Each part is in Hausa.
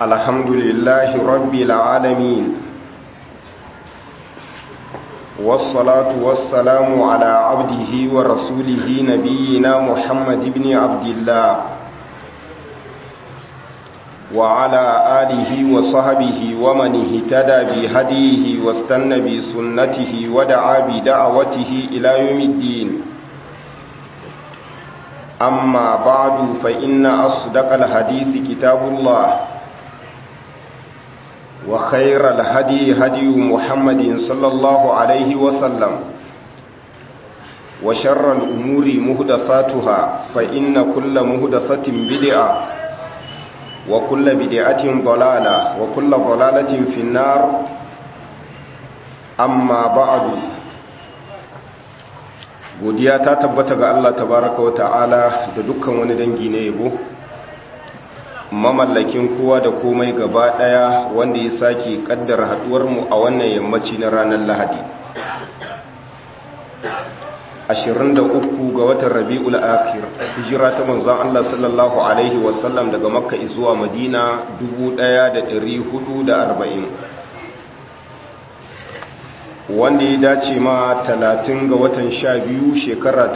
الحمد لله رب العالمين والصلاة والسلام على عبده ورسوله نبينا محمد بن عبد الله وعلى آله وصحبه ومن اهتدى بهديه واستنى بسنته ودعا بدعوته إلى يوم الدين أما بعد فإن أصدق الحديث كتاب الله وخير الهدي هدي محمد صلى الله عليه وسلم وشر الأمور مهدفاتها فإن كل مهدفة بدعة وكل بدعة ضلالة وكل ضلالة في النار أما بعد godiya ta tabbata ga Allah tabaraka wa ta'ala da dukkan wani dangi na yabo mamallakin kowa da komai gaba daya wanda ya sake kaddara haduwar mu a wannan yammaci na ranar Lahadi 23 ga watan Rabiul Akhir hijira ta manzon Allah sallallahu alaihi wasallam daga Makka zuwa Madina 1440 wanda ya dace ma 30 ga watan 12 shekara ta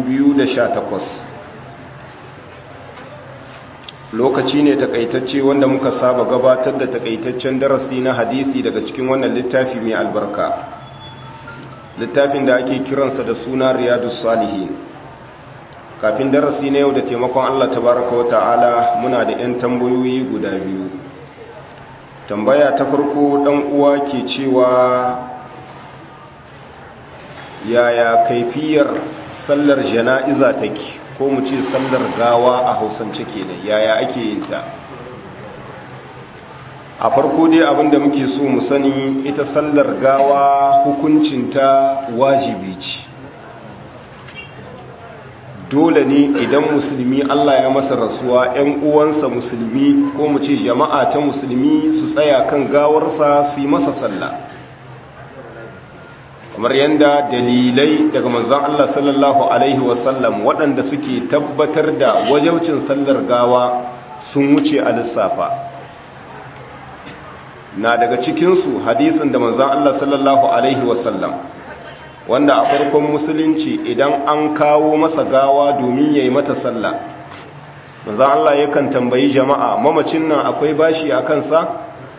2018 lokaci ne takaitacce wanda muka saba gabatar da takaitaccen darasi na hadisi daga cikin wannan littafi mai albarka littafin da ake kiransa da suna riyadus salihin kafin darasi na yau da taimakon Allah tabaraka wa ta'ala muna da 'yan tambayoyi guda biyu tambaya ta farko dan uwa ke cewa yaya kaifiyar sallar jana'iza take ko mu ce sallar gawa a hausance kenan yaya ake yin ta a farko dai abinda muke so mu sani ita sallar gawa hukuncinta wajibi ce dole ne idan musulmi Allah ya masa rasuwa 'yan uwansa musulmi ko mu ce jama'a ta musulmi su tsaya kan gawarsa su yi masa sallah kamar yadda dalilai daga manzon Allah sallallahu Alaihi wasallam waɗanda suke tabbatar da wajaucin sallar gawa sun wuce a lissafa na daga cikinsu hadisin da manzon Allah sallallahu Alaihi wasallam wanda a farkon musulunci idan an kawo masa gawa domin ya yi mata sallah manzon Allah yakan tambayi jama'a mamacin nan akwai bashi a kansa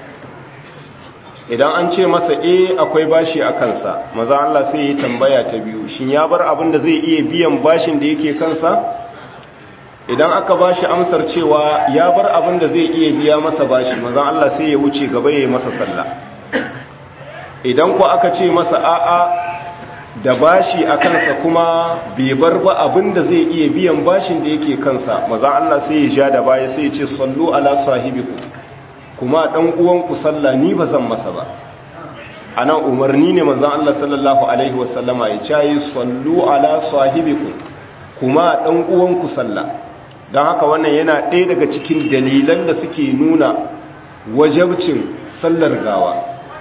idan an ce masa e akwai bashi a kansa maza Allah sai ya tambaya ta biyu shin ya bar abin da zai iya biyan bashin da yake kansa idan aka bashi amsar cewa ya bar abin da zai iya biya masa bashi maza Allah sai ya wuce gaba ya yi masa sallah idan ku aka ce masa a'a da bashi a kansa kuma bai bar ba abin da zai iya biyan bashin da yake kansa maza Allah sai ya ja da baya sai ya ce sallu ala sahibiku kuma ɗan uwanku sallah ni ba zan masa ba a nan umarni ne manzan Allah sallallahu Alaihi wasallama ya cayi sallu ala sahibiku kuma ɗan uwanku sallah don haka wannan yana ɗaya daga cikin dalilan da suke nuna wajabcin sallar gawa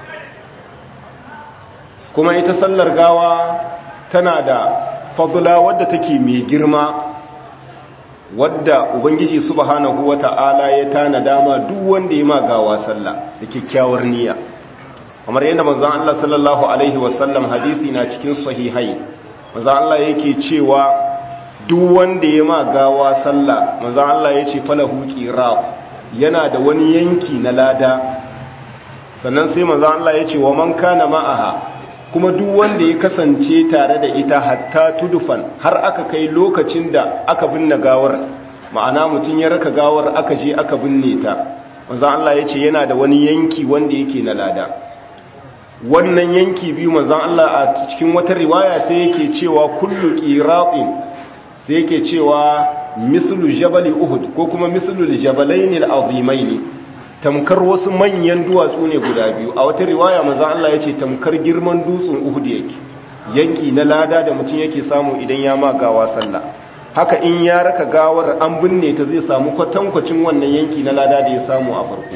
kuma ita sallar gawa tana da fadula wadda take mai girma wadda ubangiji subhanahu wata'ala ya tana dama duk wanda ya magawa sallah da kyakkyawar niyya kamar yadda manzon Allah sallallahu alaihi wasallam hadisi na cikin sahihai manzon Allah yake cewa duk wanda ya magawa sallah manzon Allah yace falahu qirab yana da wani yanki na lada sannan sai manzon Allah yace wa man kana ma'aha kuma duk wanda ya kasance tare da ita hatta tudufan har aka kai lokacin da aka binne gawar ma'ana mutum ya raka gawar aka je aka binne ta manzo Allah ya ce yana da wani yanki wanda yake na lada wannan yanki biyu manzo Allah a cikin wata riwaya sai yake cewa kullu qiratin sai yake cewa mislu jabal uhud ko kuma mislu jabalain al-azimain tamkar wasu manyan duwatsu ne guda biyu a wata riwaya manzo Allah ya ce tamkar girman dutsen Uhud yake yanki na lada da mutum yake samu idan ya ma gawa sallah haka in ya raka gawar an binne ta zai samu kwatankwacin wannan yanki na lada da ya samu a farko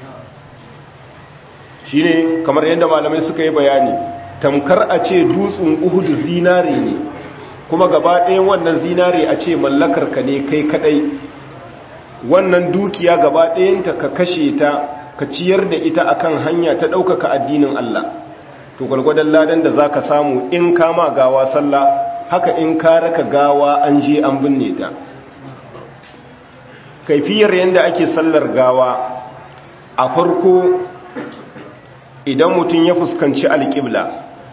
shine kamar yadda malamai suka yi bayani tamkar a ce dutsen Uhud zinare ne kuma gaba ɗayan wannan zinare a ce mallakar ka ne kai kadai wannan dukiya gaba ɗayanta ka kashe ta ka ciyar da ita akan hanya ta ɗaukaka addinin Allah to gwalgwadon ladan da za ka samu in kama gawa sallah haka in ka raka gawa an je an binne ta kaifiyar yadda ake sallar gawa a farko idan mutum ya fuskanci alƙibla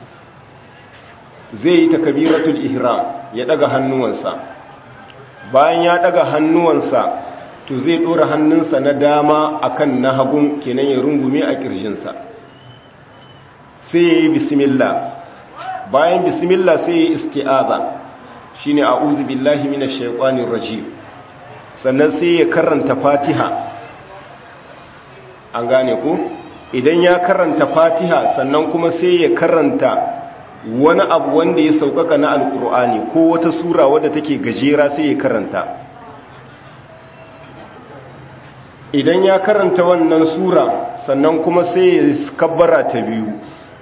zai yi takabiratul ihram ya daga hannuwansa bayan ya daga hannuwansa to zai dora hannunsa na dama akan na hagun kenan ya rungume a kirjinsa sai ya yi bismillah bayan bismillah sai ya yi isti'aza shine a'udhu billahi minash shaitanir rajim sannan sai ya karanta fatiha an gane ku idan ya karanta fatiha sannan kuma sai ya karanta wani abu wanda ya saukaka na alkur'ani ko wata sura wadda take gajera sai ya karanta idan ya karanta wannan sura sannan kuma sai ya kabbara ta biyu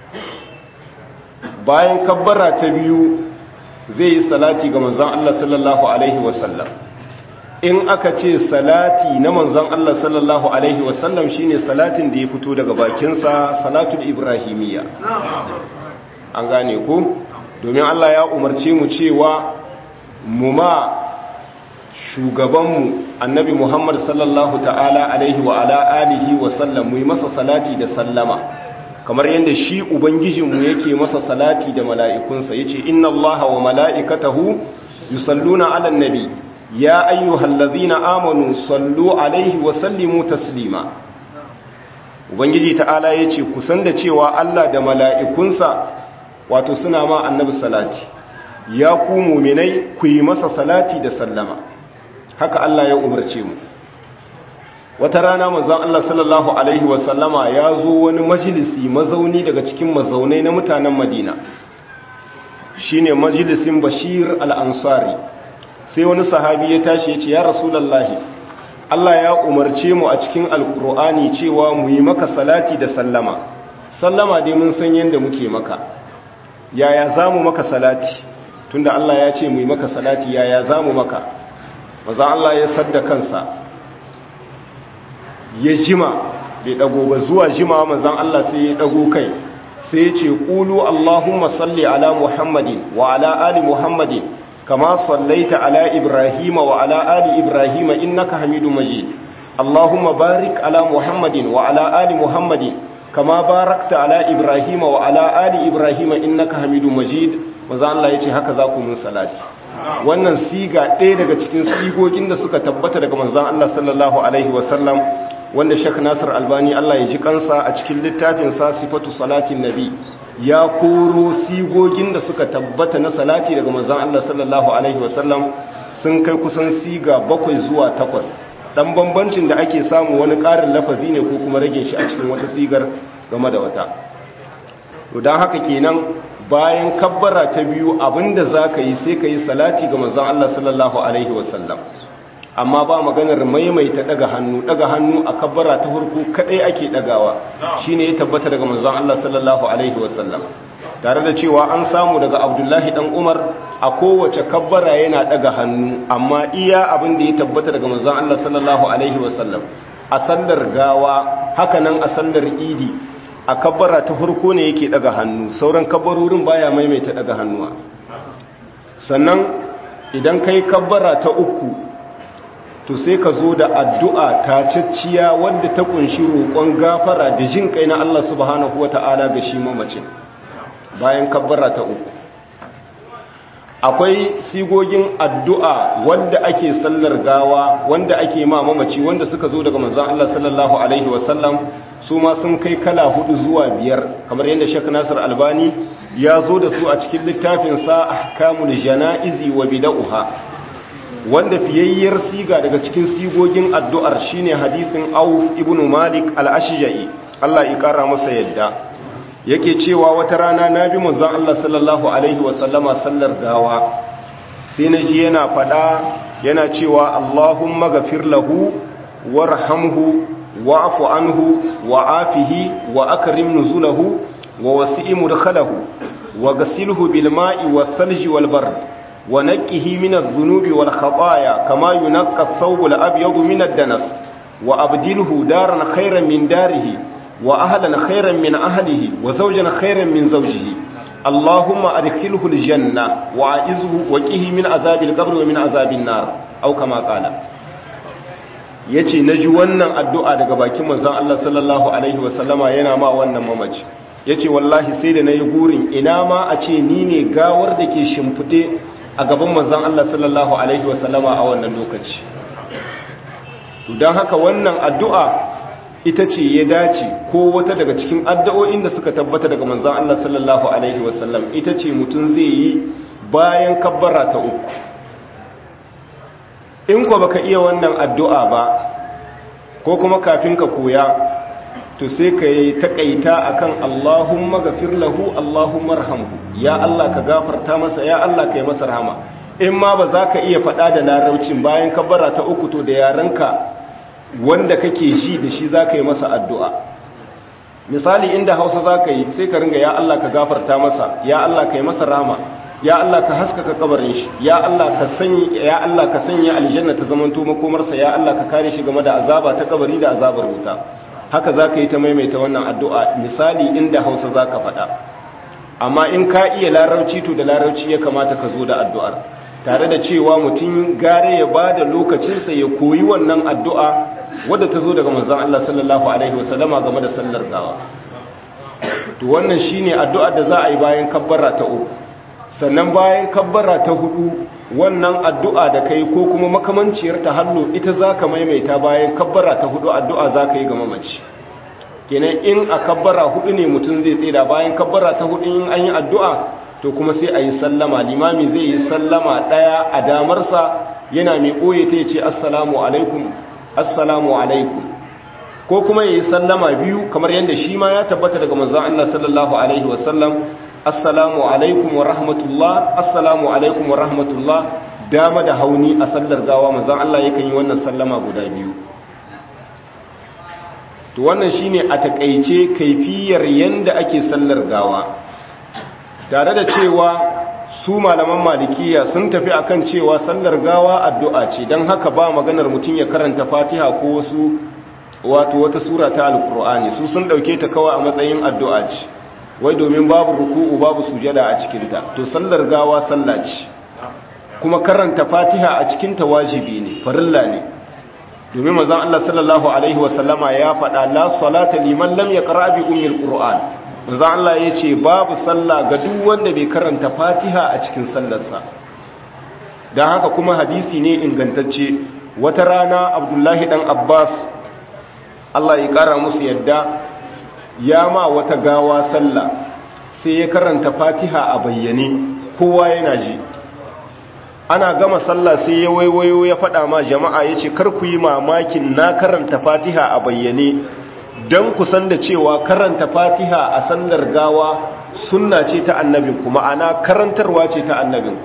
bayan kabbara ta biyu zai yi salati ga manzon Allah sallallahu alaihi wasallam in aka ce salati na manzon Allah sallallahu alaihi wasallam shine salatin da ya fito daga bakinsa salatul ibrahimiyya an gane ku domin Allah ya umarce mu cewa mu ma shugabanmu annabi Muhammad sallallahu ta'ala alaihi wa ala alihi wa sallam mu yi masa salati da sallama kamar yadda shi ubangijinmu yake masa salati da mala'ikunsa yace inna allaha wa mala'ikatahu yusalluna 'alan nabi ya ayyuhallazina amanu sallu alaihi wa sallimu taslima ubangiji ta'ala yace kusan da cewa Allah da mala'ikunsa wato suna ma annabi salati ya ku mu'minai ku yi masa salati da sallama haka Allah ya umarce mu wata rana manzon Allah sallallahu alaihi wa sallama ya zo wani majalisi mazauni daga cikin mazaunai na mutanen Madina shine majalisin Bashir al-Ansari sai wani sahabi ya tashi ya ce ya rasulallahi Allah ya umarce mu a cikin alkur'ani cewa mu yi maka salati da sallama sallama dai mun san yadda muke maka yaya za mu maka salati tunda Allah ya ce mu yi maka salati yaya za mu maka maza Allah ya sadda kansa ya jima bai dago ba zuwa jima mazan Allah sai ya dago kai sai ya ce ƙulu Allahumma salli ala Muhammadin wa ala ali Muhammadin كما صليت على إبراهيم وعلى آل إبراهيم إنك حميد مجيد اللهم بارك على محمد وعلى آل محمد كما باركت على إبراهيم وعلى آل إبراهيم إنك حميد مجيد maza Allah ya ce haka za ku mun salati wannan siga ɗaya daga cikin sigogin da suka tabbata daga manzon Allah sallallahu alaihi wasallam wanda Sheikh Nasir Albani Allah ya ji kansa a cikin littafin sa sifatu salatin nabi ya koro sigogin da suka tabbata na salati daga manzon Allah sallallahu alaihi wasallam sun kai kusan siga bakwai zuwa takwas dan bambancin da ake samu wani ƙarin lafazi ne ko kuma rage shi a cikin wata sigar game da wata to dan haka kenan bayan kabbara ta biyu abinda zaka yi sai ka yi salati ga manzon Allah sallallahu alaihi wasallam amma ba maganar maimaita daga hannu daga hannu a kabbara ta farko kadai ake dagawa shine ya tabbata daga manzon Allah sallallahu alaihi wasallam tare da cewa an samu daga Abdullahi dan Umar a kowace kabbara yana daga hannu amma iya abin da ya tabbata daga manzon Allah sallallahu alaihi wasallam a sallar gawa hakanan a sallar idi a kabbara ta farko ne yake daga hannu sauran kabbarorin baya maimaita daga hannuwa sannan idan kai kabbara ta uku to sai ka zo da addu'a ta cicciya wadda ta kunshi roƙon gafara da jin kai na Allah subhanahu wata'ala ga shi mamacin bayan kabbara ta uku akwai sigogin addu'a wadda ake sallar gawa wanda ake ma mamaci wanda suka zo daga manzan Allah sallallahu Alaihi wasallam su ma sun kai kala hudu zuwa biyar kamar yadda shek nasir albani ya zo da su a cikin littafinsa ahkamul jana'izi wa bida'uha wanda fiyayyar siga daga cikin sigogin addu'ar shine hadisin Auf ibn Malik al-Ashja'i Allah ya kara masa yadda yake cewa wata rana nabi manzon Allah sallallahu alaihi wa sallama sallar gawa sai naji yana fada yana cewa Allahumma ghafir lahu warhamhu wa'fu anhu wa'afihi wa akrim nuzulahu wa wasi' mudkhalahu wa ghasilhu bil ma'i was salji wal bard wa naqqihi min adh-dhunubi wal khataaya kama yunqqa ath-thawbu al-abyadu min ad-danas wa abdilhu daran khayran min darihi wa ahlan khayran min ahlihi wa zawjan khayran min zawjihi allahumma adkhilhu al-janna wa a'izhu wa qihi min azabil qabr wa min azabin nar aw kama qala yace naji wannan addu'a daga bakin manzon Allah sallallahu alaihi wa sallama yana ma wannan mamaci yace wallahi sai da nayi gurin ina ma a ce ni ne gawar da ke shimfide a gaban manzon Allah sallallahu alaihi wa sallama a wannan lokaci to dan haka wannan addu'a ita ce ya dace ko wata daga cikin addu'o'in da suka tabbata daga manzon Allah sallallahu alaihi wa sallam ita ce mutum zai yi bayan kabbara ta uku in ko baka iya wannan addu'a ba ko kuma kafin ka koya to sai ka yi takaita akan Allahumma gafir lahu Allahumma rahamhu ya Allah ka gafarta masa ya Allah ka yi masa rahama in ma ba za ka iya faɗa da larabcin bayan kabbara ta uku to da yarenka wanda kake ji da shi za ka yi masa addu'a misali inda hausa za ka yi sai ka ringa ya Allah ka gafarta masa ya Allah ka yi masa rahama ya Allah ka haskaka kabarin shi ya Allah ka sanya ya Allah ka sanya aljanna ta zamanto makomarsa ya Allah ka kare shi game da azaba ta kabari da azabar wuta haka zaka yi ta maimaita wannan addu'a misali inda Hausa zaka faɗa amma in ka iya larabci to da larabci ya kamata ka zo da addu'ar tare da cewa mutum gare ya bada lokacinsa ya koyi wannan addu'a wadda ta zo daga manzon Allah sallallahu alaihi wasallama game da sallar gawa to wannan shine addu'ar da za a yi bayan kabbara ta uku sannan bayan kabbara ta hudu wannan addu'a da kai ko kuma makamanciyar ta hallo ita za ka maimaita bayan kabbara ta hudu addu'a za ka yi ga mamaci kenan in a kabbara hudu ne mutum zai tsira bayan kabbara ta hudu in an yi addu'a to kuma sai a yi sallama limami zai yi sallama ɗaya a damarsa yana mai ɓoye ta ce assalamu alaikum assalamu alaikum ko kuma ya yi sallama biyu kamar yadda shi ma ya tabbata daga manzan Allah sallallahu alaihi wasallam assalamu alaikum wa rahmatullah assalamu alaikum wa rahmatullah dama da hauni a sallar gawa manzon Allah yakan yi wannan sallama guda biyu to wannan shine a takeice kaifiyar yanda ake sallar gawa tare da cewa su malaman malikiya sun tafi akan cewa sallar gawa addu'a ce don haka ba maganar mutum ya karanta fatiha ko wasu wato wata sura ta alkur'ani su sun dauke ta kawai a matsayin addu'a ce wai domin babu ruku'u babu sujada a cikinta to sallar gawa sallah ce kuma karanta fatiha a cikinta wajibi ne farilla ne domin manzon Allah sallallahu alaihi wasallama ya faɗa la salata liman lam yaqra bi ummil qur'an manzon Allah yace babu sallah ga duk wanda bai karanta fatiha a cikin sallarsa dan haka kuma hadisi ne ingantacce wata rana Abdullahi dan Abbas Allah ya kara musu yadda ya ma wata gawa sallah sai ya karanta fatiha a bayyane kowa yana ji ana gama sallah sai ya waiwayo ya faɗa ma jama'a ya ce ku yi mamakin na karanta fatiha a bayyane don kusan da cewa karanta fatiha a sallar gawa sunna ce ta annabinku ma'ana karantarwa ce ta annabinku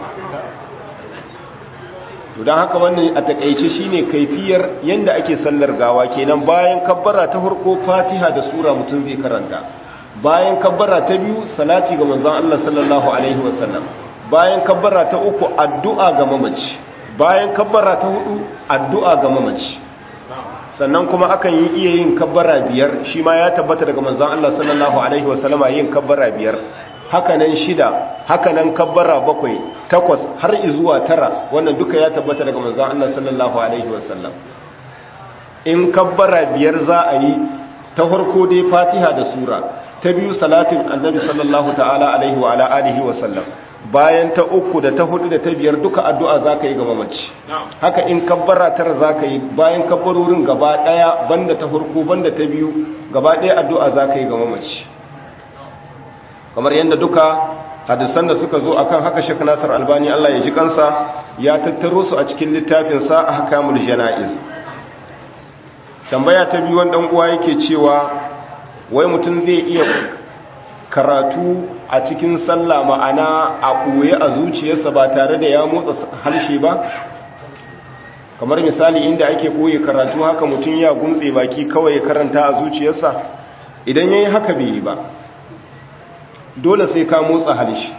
don haka wannan a takaice shine kaifiyar yanda ake sallar gawa kenan bayan kabbara ta farko fatiha da sura mutum zai karanta bayan kabbara ta biyu salati ga manzon Allah sallallahu alaihi wasallam bayan kabbara ta uku addu'a ga mamaci bayan kabbara ta hudu addu'a ga mamaci sannan kuma akan yi iya yin kabbara biyar shi ma ya tabbata daga manzon Allah sallallahu alaihi wasallama yin kabbara biyar hakanan shida hakanan kabbara bakwai takwas har izuwa tara wannan duka ya tabbata daga manzon Allah sallallahu alaihi wasallam in kabbara biyar za a yi ta farko dai Fatiha da sura ta biyu salatin annabi sallallahu ta'ala alaihi wa ala alihi wa sallam bayan ta uku da ta hudu da ta biyar duka addu'a zaka yi ga mamaci haka in kabbara tara zaka yi bayan kabbarorin gaba daya banda ta farko banda ta biyu gaba daya addu'a zaka yi ga mamaci kamar yadda duka hadisan da suka zo akan haka Sheikh Nasir Albani Allah ya ji kansa ya tattaro su a cikin littafin sa Ahkamul Janaiz tambaya ta biyu wanda uwa yake cewa wai mutum zai iya karatu a cikin sallah ma'ana a ɓoye a zuciyarsa ba tare da ya motsa harshe ba kamar misali inda ake ɓoye karatu haka mutum ya gumtse baki kawai ya karanta a zuciyarsa idan ya yi haka bai yi ba dole sai ka motsa harshe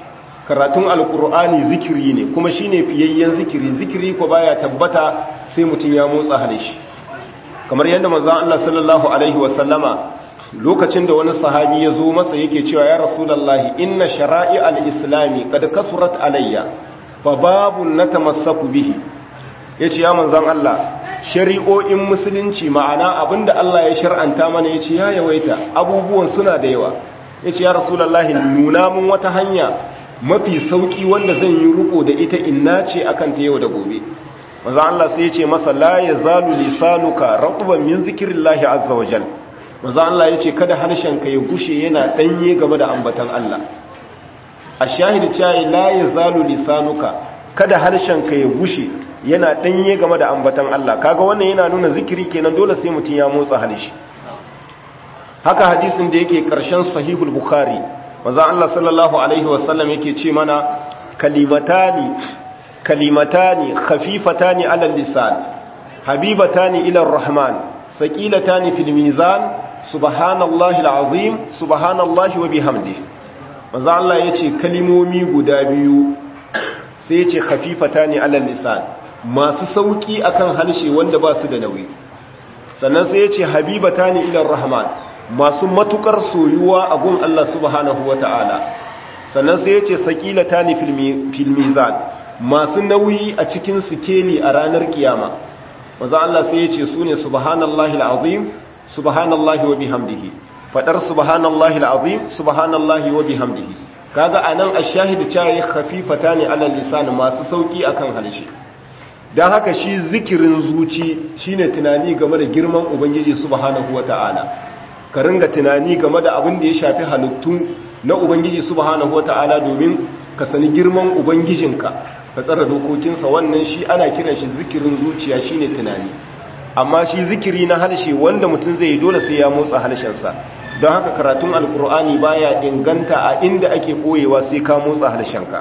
karatun alkur'ani zikiri ne kuma shine fiyayyen zikiri zikiri ko baya tabbata sai mutum ya motsa halishi kamar yadda manzon Allah sallallahu alaihi wasallama lokacin da wani sahabi ya zo masa yake cewa ya rasulullahi inna shara'i al-islami qad kasurat alayya fa babun natamassaku bihi yace ya manzon Allah shari'o'in musulunci ma'ana abinda Allah ya shar'anta mana yace ya yawaita abubuwan suna da yawa yace ya rasulullahi nuna mun wata hanya mafi sauki wanda zan yi ruko da ita inna ce akan ta yau da gobe manzo Allah sai yace masa la yazalu lisanuka ratban min zikrillahi azza wajal manzo Allah yace kada harshenka ya gushe yana danye game da ambatan Allah ashahid chai la yazalu lisanuka kada harshenka ya gushe yana danye game da ambatan Allah kaga wannan yana nuna zikiri kenan dole sai mutun ya motsa harshe haka hadisin da yake karshen sahihul bukhari manzo Allah sallallahu alaihi wasallam yake ce mana kalimatani kalimatani khafifatani ala lisan habibatani ila arrahman saqilatani fil mizan subhanallahi alazim subhanallahi wa bihamdihi manzo Allah yace kalimomi guda biyu sai yace khafifatani ala lisan masu sauki akan harshe wanda ba su da nauyi sannan sai yace habibatani ila arrahman masu matukar soyuwa a gun Allah subhanahu wata'ala sannan sai yace saqilatani fil mizan masu nauyi a cikin sikeli a ranar kiyama maza Allah sai yace sune subhanallahi alazim subhanallahi wa bihamdihi fadar subhanallahi alazim subhanallahi wa bihamdihi kaga anan ash-shahid cewa khafifatani ala lisan masu sauki akan halshe dan haka shi zikirin zuci shine tunani game da girman ubangiji subhanahu wata'ala ka ringa tunani game da abin da ya shafi halittu na ubangiji subhanahu wata'ala domin ka sani girman ubangijinka ka tsara dokokinsa wannan shi ana kiran shi zikirin zuciya shine tunani amma shi zikiri na harshe wanda mutum zai yi dole sai ya motsa harshensa don haka karatun alkur'ani baya inganta a inda ake koyewa sai ka motsa harshenka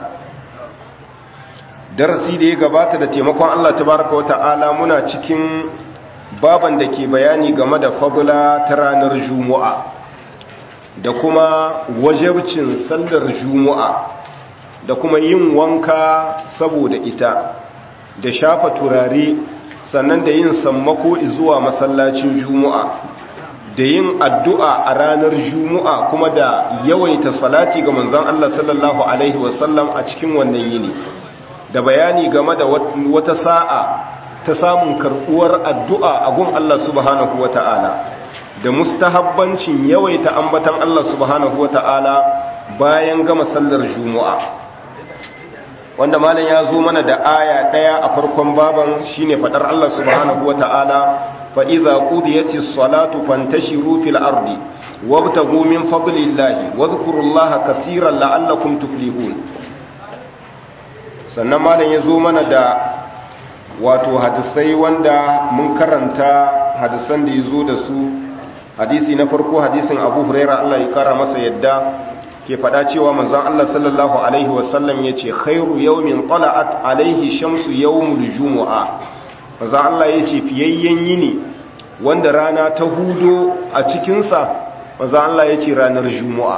darasi da ya gabata da taimakon Allah tabaraka wata'ala muna cikin baban da ke bayani game da fadula ta ranar juma'a da kuma wajabcin sallar juma'a da kuma yin wanka saboda ita da shafa turare sannan da yin sammako zuwa masallacin juma'a da yin addu'a a ranar juma'a kuma da yawaita salati ga manzon Allah sallallahu alaihi wasallam a cikin wannan yini da bayani game da wata sa'a ta samun karɓuwar addu'a a gun Allah subhanahu wa ta'ala da mustahabbancin yawaita ambatan Allah subhanahu wa ta'ala bayan gama sallar juma'a wanda malam ya zo mana da aya ɗaya a farkon baban shine faɗar Allah subhanahu wa ta'ala fa'iza ƙudiyati salatu fantashiru fil ardi wabtagu min fadlillahi wa zukurullaha kasiran la'allakum tuflihun sannan malam ya zo mana da wato hadisai wanda mun karanta hadisan da ya zo da su hadisi na farko hadisin abu huraira Allah ya kara masa yadda ke fada cewa manzon Allah sallallahu alaihi wasallam ya ce khairu yawmin tala'at alaihi shamsu yawmul jumu'a manzon Allah ya ce fiyayyen yini wanda rana ta hudo a cikinsa manzon Allah ya ce ranar jumu'a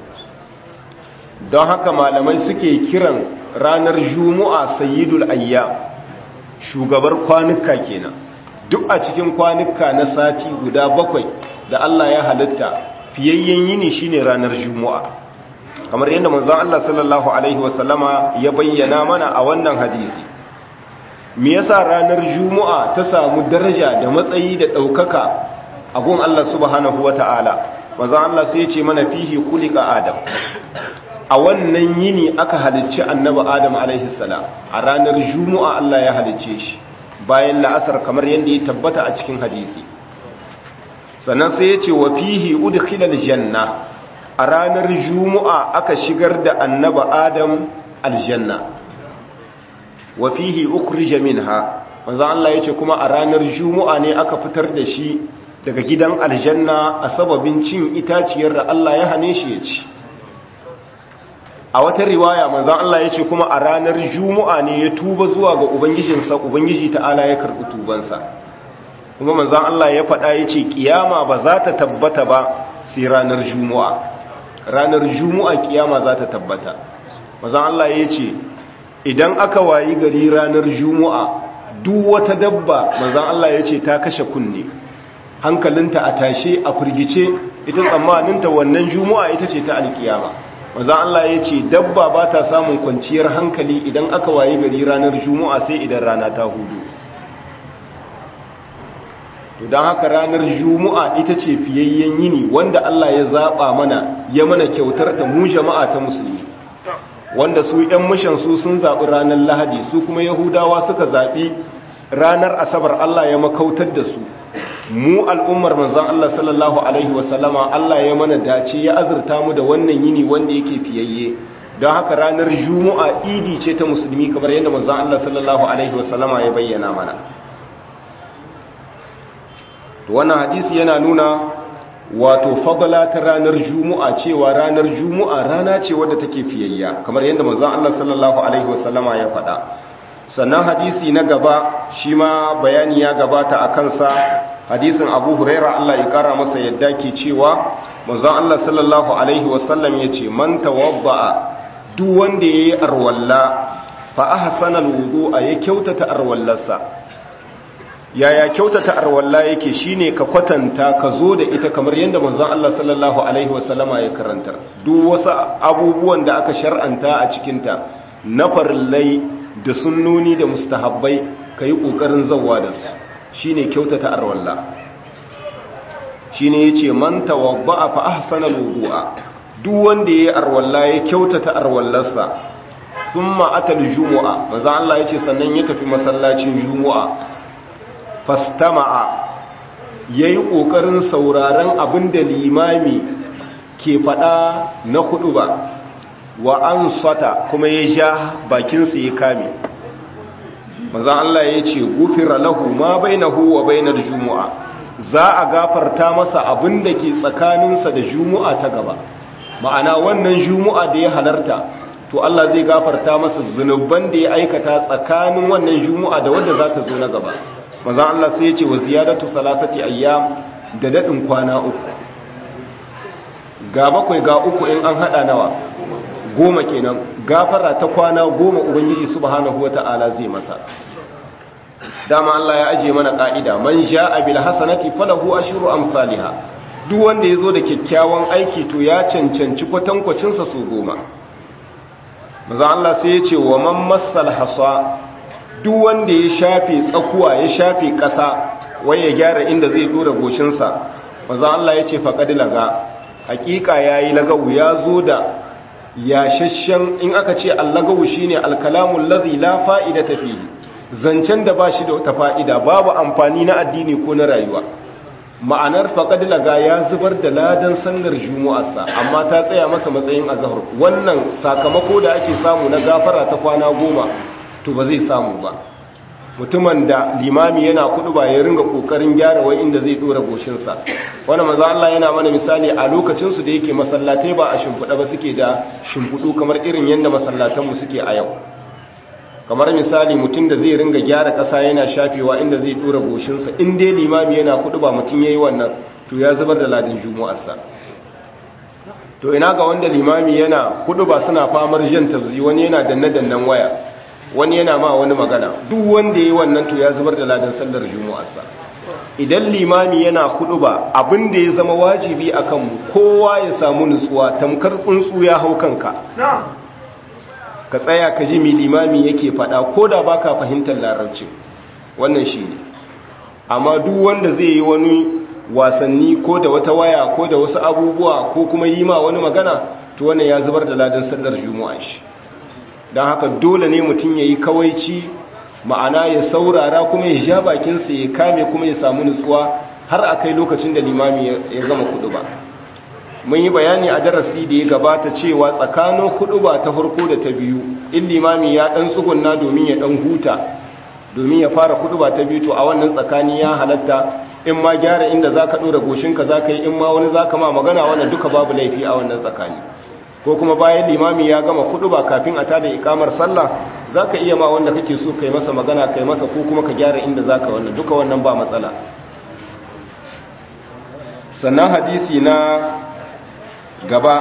don haka malamai suke kiran ranar jumu'a sayyidul ayyam shugabar kwanuka kenan duk a cikin kwanuka na sati guda bakwai da Allah ya halitta fiyayyen yini shine ranar juma'a kamar yadda manzon Allah sallallahu alaihi wasallama ya bayyana mana a wannan hadisi me yasa ranar juma'a ta samu daraja da matsayi da daukaka a gun Allah subhanahu wataala manzon Allah sai ya ce mana fihi khuliqa adam a wannan yini aka halicci annabi adam alaihi salam a ranar juma'a Allah ya halicce shi bayan la'asar kamar yadda ya tabbata a cikin hadisi sannan sai ya ce wa fihi udkhilal janna a ranar juma'a aka shigar da annabi adam aljanna wa fihi ukhrija minha manzo Allah ya ce kuma a ranar juma'a ne aka fitar da shi daga gidan aljanna a sababin cin itaciyar da Allah ya hane shi ya ci a wata riwaya manzon Allah ya ce kuma a ranar juma'a ne ya tuba zuwa ga ubangijinsa ubangiji ta'ala ya karɓi tubansa kuma manzon Allah ya faɗa ya ce kiyama ba za ta tabbata ba sai ranar juma'a ranar juma'a kiyama za ta tabbata mazan Allah ya ce idan aka wayi gari ranar juma'a duk wata dabba mazan Allah ya ce ta kashe kunne hankalinta a tashe a firgice ita tsammaninta wannan juma'a ita ce ta alkiyama mazan Allah ya ce dabba ba ta samun kwanciyar hankali idan aka wayi gari ranar juma'a sai idan rana ta hudu to don haka ranar juma'a ita ce fiyayyen yini wanda Allah ya zaɓa mana ya mana kyautar ta mu jama'a ta musulmi wanda su ‘yan mishan su sun zaɓi ranar lahadi su kuma yahudawa suka zaɓi ranar asabar Allah ya makautar da su mu al'ummar manzan Allah sallallahu Alaihi wasallama Allah ya mana dace ya azurta mu da wannan yini wanda yake fiyayye don haka ranar juma'a idi ce ta musulmi kamar yadda manzan Allah sallallahu Alaihi wasallama ya bayyana mana wannan hadisi yana nuna wato fadala ta ranar juma'a cewa ranar juma'a rana ce wadda take fiyayya kamar yadda manzon Allah sallallahu alaihi wasallama ya faɗa sannan hadisi na gaba shi ma bayani ya gabata a kansa hadisin Abu Huraira Allah ya kara masa yadda ke cewa manzon Allah sallallahu alaihi wasallam yace man tawadda'a duk wanda yayi arwalla fa ahsana alwudu'a ya kyautata arwallarsa yaya kyautata arwalla yake shine ka kwatanta ka zo da ita kamar yadda manzon Allah sallallahu alaihi wasallama ya karantar duk wasu abubuwan da aka shar'anta a cikinta na farillai da sunnoni da mustahabbai kai kokarin zawwa da su shine kyautata arwalla shine yace man tawadda'a fa ahsana alwudu'a duk wanda yayi arwalla ya kyautata arwallarsa thumma atal jumu'a manzon Allah yace sannan ya tafi masallacin jumu'a fastama'a ya yi ƙoƙarin sauraron abin da limami ke faɗa na hudu ba wa an sata kuma ya ja bakinsa ya kame maza Allah ya ce gufira lahu ma bainahu wa bainar jumu'a za a gafarta masa abin da ke tsakaninsa da jumu'a ta gaba ma'ana wannan jumu'a da ya halarta to Allah zai gafarta masa zunuban da ya aikata tsakanin wannan jumu'a da wadda za ta zo na gaba maza Allah sai ya ce wa ziyadatu salatati ayyam da dadin kwana uku ga bakwai ga uku in an hada nawa goma kenan gafara ta kwana goma ubangiji subhanahu wata'ala zai masa dama Allah ya aje mana ka'ida man ja'a bil hasanati falahu ashru amsalha duk wanda yazo da kyakkyawan aiki to ya cancanci kwatankwacin sa su goma maza Allah sai ya ce wa man massal hasa duk wanda ya shafe tsakuwa ya shafe ƙasa wai ya gyara inda zai dora goshinsa maza Allah ya ce faƙadi laga hakika ya yi lagawu ya zo da yashashen in aka ce allagawu shi ne alkalamun lazi la fa'ida ta fi zancen da ba shi da wata fa'ida babu amfani na addini ko na rayuwa ma'anar faƙadi laga ya zubar da ladan sannar jumu'arsa amma ta tsaya masa matsayin azahar wannan sakamako da ake samu na gafara ta kwana goma to ba zai samu ba mutumin da limami yana kudu ba ya ringa kokarin gyara wai inda zai dora goshinsa wani maza Allah yana mana misali a lokacinsu da yake masallatai ba a shimfiɗa ba suke da shimfiɗu kamar irin yadda masallatanmu suke a yau kamar misali mutum da zai ringa gyara ƙasa yana shafewa inda zai dora goshinsa in dai limami yana kudu ba mutum ya yi wannan to ya zubar da ladin jumu'arsa to ina ga wanda limami yana kudu ba suna famar jan tafzi wani yana danne-dannen waya wani yana ma wani magana duk wanda yi wannan to ya zubar da ladan sallar jumu'arsa idan limami yana hudu ba abin da ya zama wajibi a kanmu kowa ya samu nutsuwa tamkar tsuntsu ya hau kanka ka tsaya ka ji mai limami yake fada ko da baka fahimtar larabci wannan shi ne amma duk wanda zai yi wani wasanni ko da wata waya ko da wasu abubuwa ko kuma yi ma wani magana to wannan ya zubar da ladan sallar juma'a shi don haka dole ne mutum ya yi kawaici ma'ana ya saurara kuma ya sha bakinsa ya kame kuma ya samu nutsuwa har a kai lokacin da limami ya gama kudu ba mun yi bayani a darasi da ya gabata cewa tsakanin kudu ba ta farko da ta biyu in limami ya dan tsugunna domin ya dan huta domin ya fara kudu ba ta biyu to a wannan tsakani ya halatta in ma gyara inda za ka ɗora goshinka za ka yi in ma wani za ka ma magana wannan duka babu laifi a wannan tsakani ko kuma bayan limami ya gama kudu ba kafin a tada ikamar sallah za ka iya ma wanda kake so kai masa magana kai masa ko kuma ka gyara inda za ka wannan duka wannan ba matsala sannan hadisi na gaba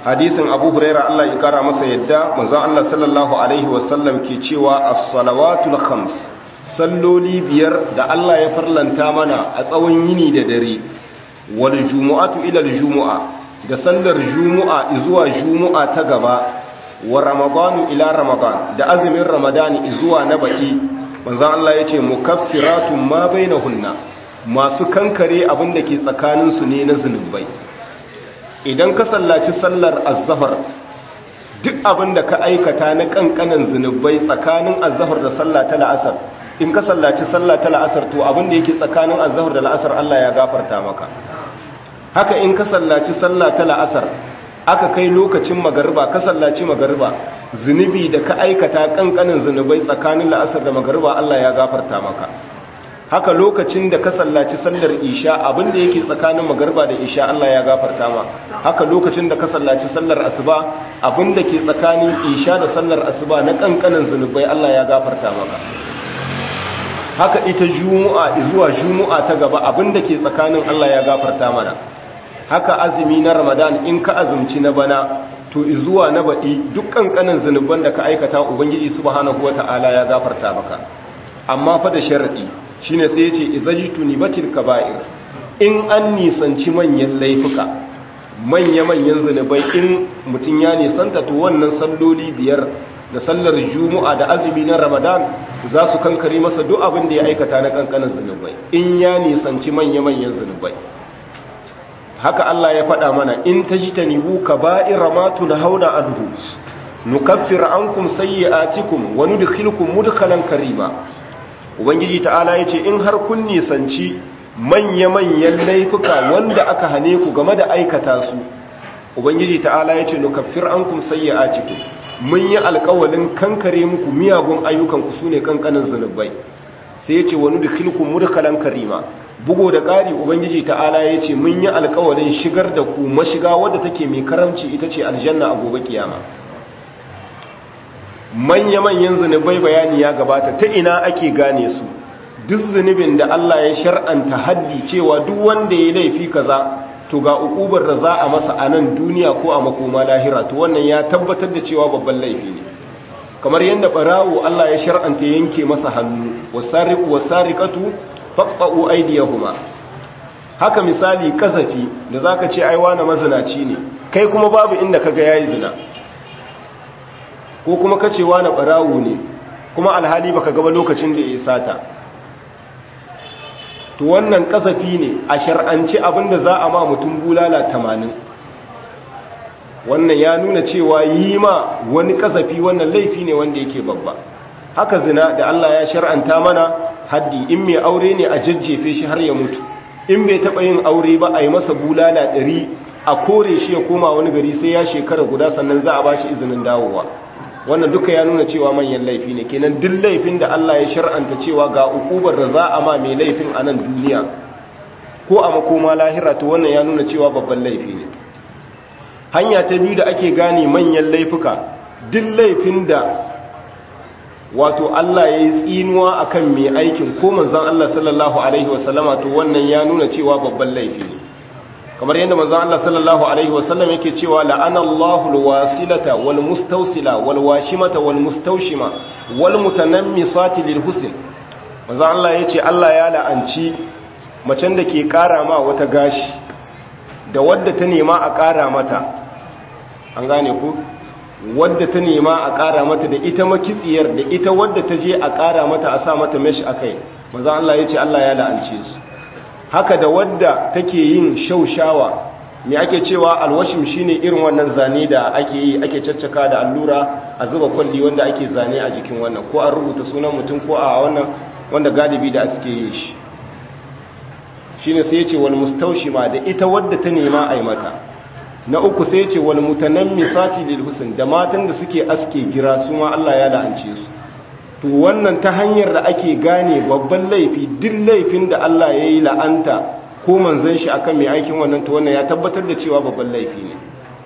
hadisin abu huraira Allah ya kara masa yadda manzon Allah sallallahu alaihi wasallam ke cewa as-salawatul khams salloli biyar da Allah ya farlanta mana a tsawon yini da dare wal jumu'atu ila al-jumu'a da sallar jumu'a zuwa jumu'a ta gaba wa ramadanu ila ramadan da azumin ramadani zuwa na baki manzon Allah yace mukaffiratun ma bainahunna masu kankare abin da ke tsakanin su ne na zunubai idan ka sallaci sallar az-zahar duk abin da ka aikata na kankanan zunubai tsakanin az-zahar da sallah ta la'asar in ka sallaci sallah ta la'asar to abin da yake tsakanin az-zahar da la'asar Allah ya gafarta maka haka in ka sallaci sallah ta la'asar aka kai lokacin magariba ka sallaci magariba zunubi da ka aikata kankanin zunubai tsakanin la'asar da magariba Allah ya gafarta maka haka lokacin da ka sallaci sallar isha abinda yake tsakanin magariba da isha Allah ya gafarta ma haka lokacin da ka sallaci sallar asuba abinda ke tsakanin isha da sallar asuba na kankanin zunubai Allah ya gafarta maka haka ita juma'a zuwa juma'a ta gaba abinda ke tsakanin Allah ya gafarta mana haka azumi na ramadan in ka azumci na bana to zuwa na baɗi duk ƙanƙanin zunuban da ka aikata ubangiji subhanahu wata'ala ya gafarta maka amma fa da sharadi shine sai yace izajitu nibatil kaba'ir in an nisanci manyan laifuka manya-manyan zunubai in mutum ya nisanta to wannan salloli biyar da sallar juma'a da azumi na ramadan za su kankare masa duk abin da ya aikata na ƙanƙanin zunubai in ya nisanci manya-manyan zunubai haka Allah ya faɗa mana in ta ji ta nibu ka ba'ira matu na hauna anhu nukaffir ankum sayyi'atikum wa nudkhilukum mudkhalan karima ubangiji ta'ala yace in har kun nisanci manya-manyan laifuka wanda aka hane ku game da aikata su ubangiji ta'ala yace nukaffir ankum sayyi'atikum mun yi alƙawalin kankare muku miyagun ayyukan ku sune kankanin zanubai sai yace wa nudkhilukum mudkhalan karima bugo da ƙari ubangiji ta'ala ya ce mun yi alkawarin shigar da ku mashiga wadda take mai karamci ita ce aljanna a gobe kiyama manya-manyan zunubai bayani ya gabata ta ina ake gane su duk zunubin da Allah ya shar'anta haddi cewa duk wanda ya laifi kaza to ga ukubar da za a masa a nan duniya ko a makoma lahira to wannan ya tabbatar da cewa babban laifi ne kamar yadda barawo Allah ya shar'anta yanke masa hannu wasariqu wasariqatu faɓɓa'u aidiyahuma haka misali kasafi da za ka ce aiwa na mazinaci ne kai kuma babu inda kaga ya yi zina ko kuma ka cewa na ɓarawo ne kuma alhali baka gaba lokacin da ya sata to wannan kasafi ne a shar'anci abinda za a ma mutum bulala tamanin wannan ya nuna cewa yi ma wani kasafi wannan laifi ne wanda yake babba haka zina da Allah ya shar'anta mana haddi in mai aure ne a jajjefe shi har ya mutu in bai taɓa yin aure ba a yi masa bulala ɗari a kore shi ya koma wani gari sai ya shekara guda sannan za a ba shi izinin dawowa wannan duka ya nuna cewa manyan laifi ne kenan duk laifin da Allah ya shar'anta cewa ga ukubar da za a ma mai laifin a nan duniya ko a makoma lahira to wannan ya nuna cewa babban laifi ne hanya ta biyu da ake gane manyan laifuka duk laifin da wato Allah ya yi tsinuwa a kan mai aikin ko manzan Allah sallallahu Alaihi wasallama to wannan ya nuna cewa babban laifi ne kamar yadda manzan Allah sallallahu Alaihi wasallam yake cewa la'anallahu alwasilata wal mustausila wal washimata wal mustaushima wal mutanammisati lil husn manzan Allah yace Allah ya la'anci macen da ke kara ma wata gashi da wadda ta nema a kara mata an gane ku wadda ta nema a ƙara mata da ita makitsiyar da ita wadda ta je a ƙara mata a sa mata mesh a kai maza Allah ya ce Allah ya la'ance su haka da wadda take yin shaushawa me ake cewa alwashim shine irin wannan zane da ake yi ake caccaka da allura a zuba kwalli wanda ake zane a jikin wannan ko an rubuta sunan mutum ko a wannan wanda galibi da suke yin shi shine sai ya ce wal mustaushima da ita wadda ta nema a yi mata na uku sai ce wal mutanammisati lil husn da matan da suke aske gira su ma Allah ya la'ance su to wannan ta hanyar da ake gane babban laifi duk laifin da Allah ya yi la'anta ko manzon shi akan mai aikin wannan to wannan ya tabbatar da cewa babban laifi ne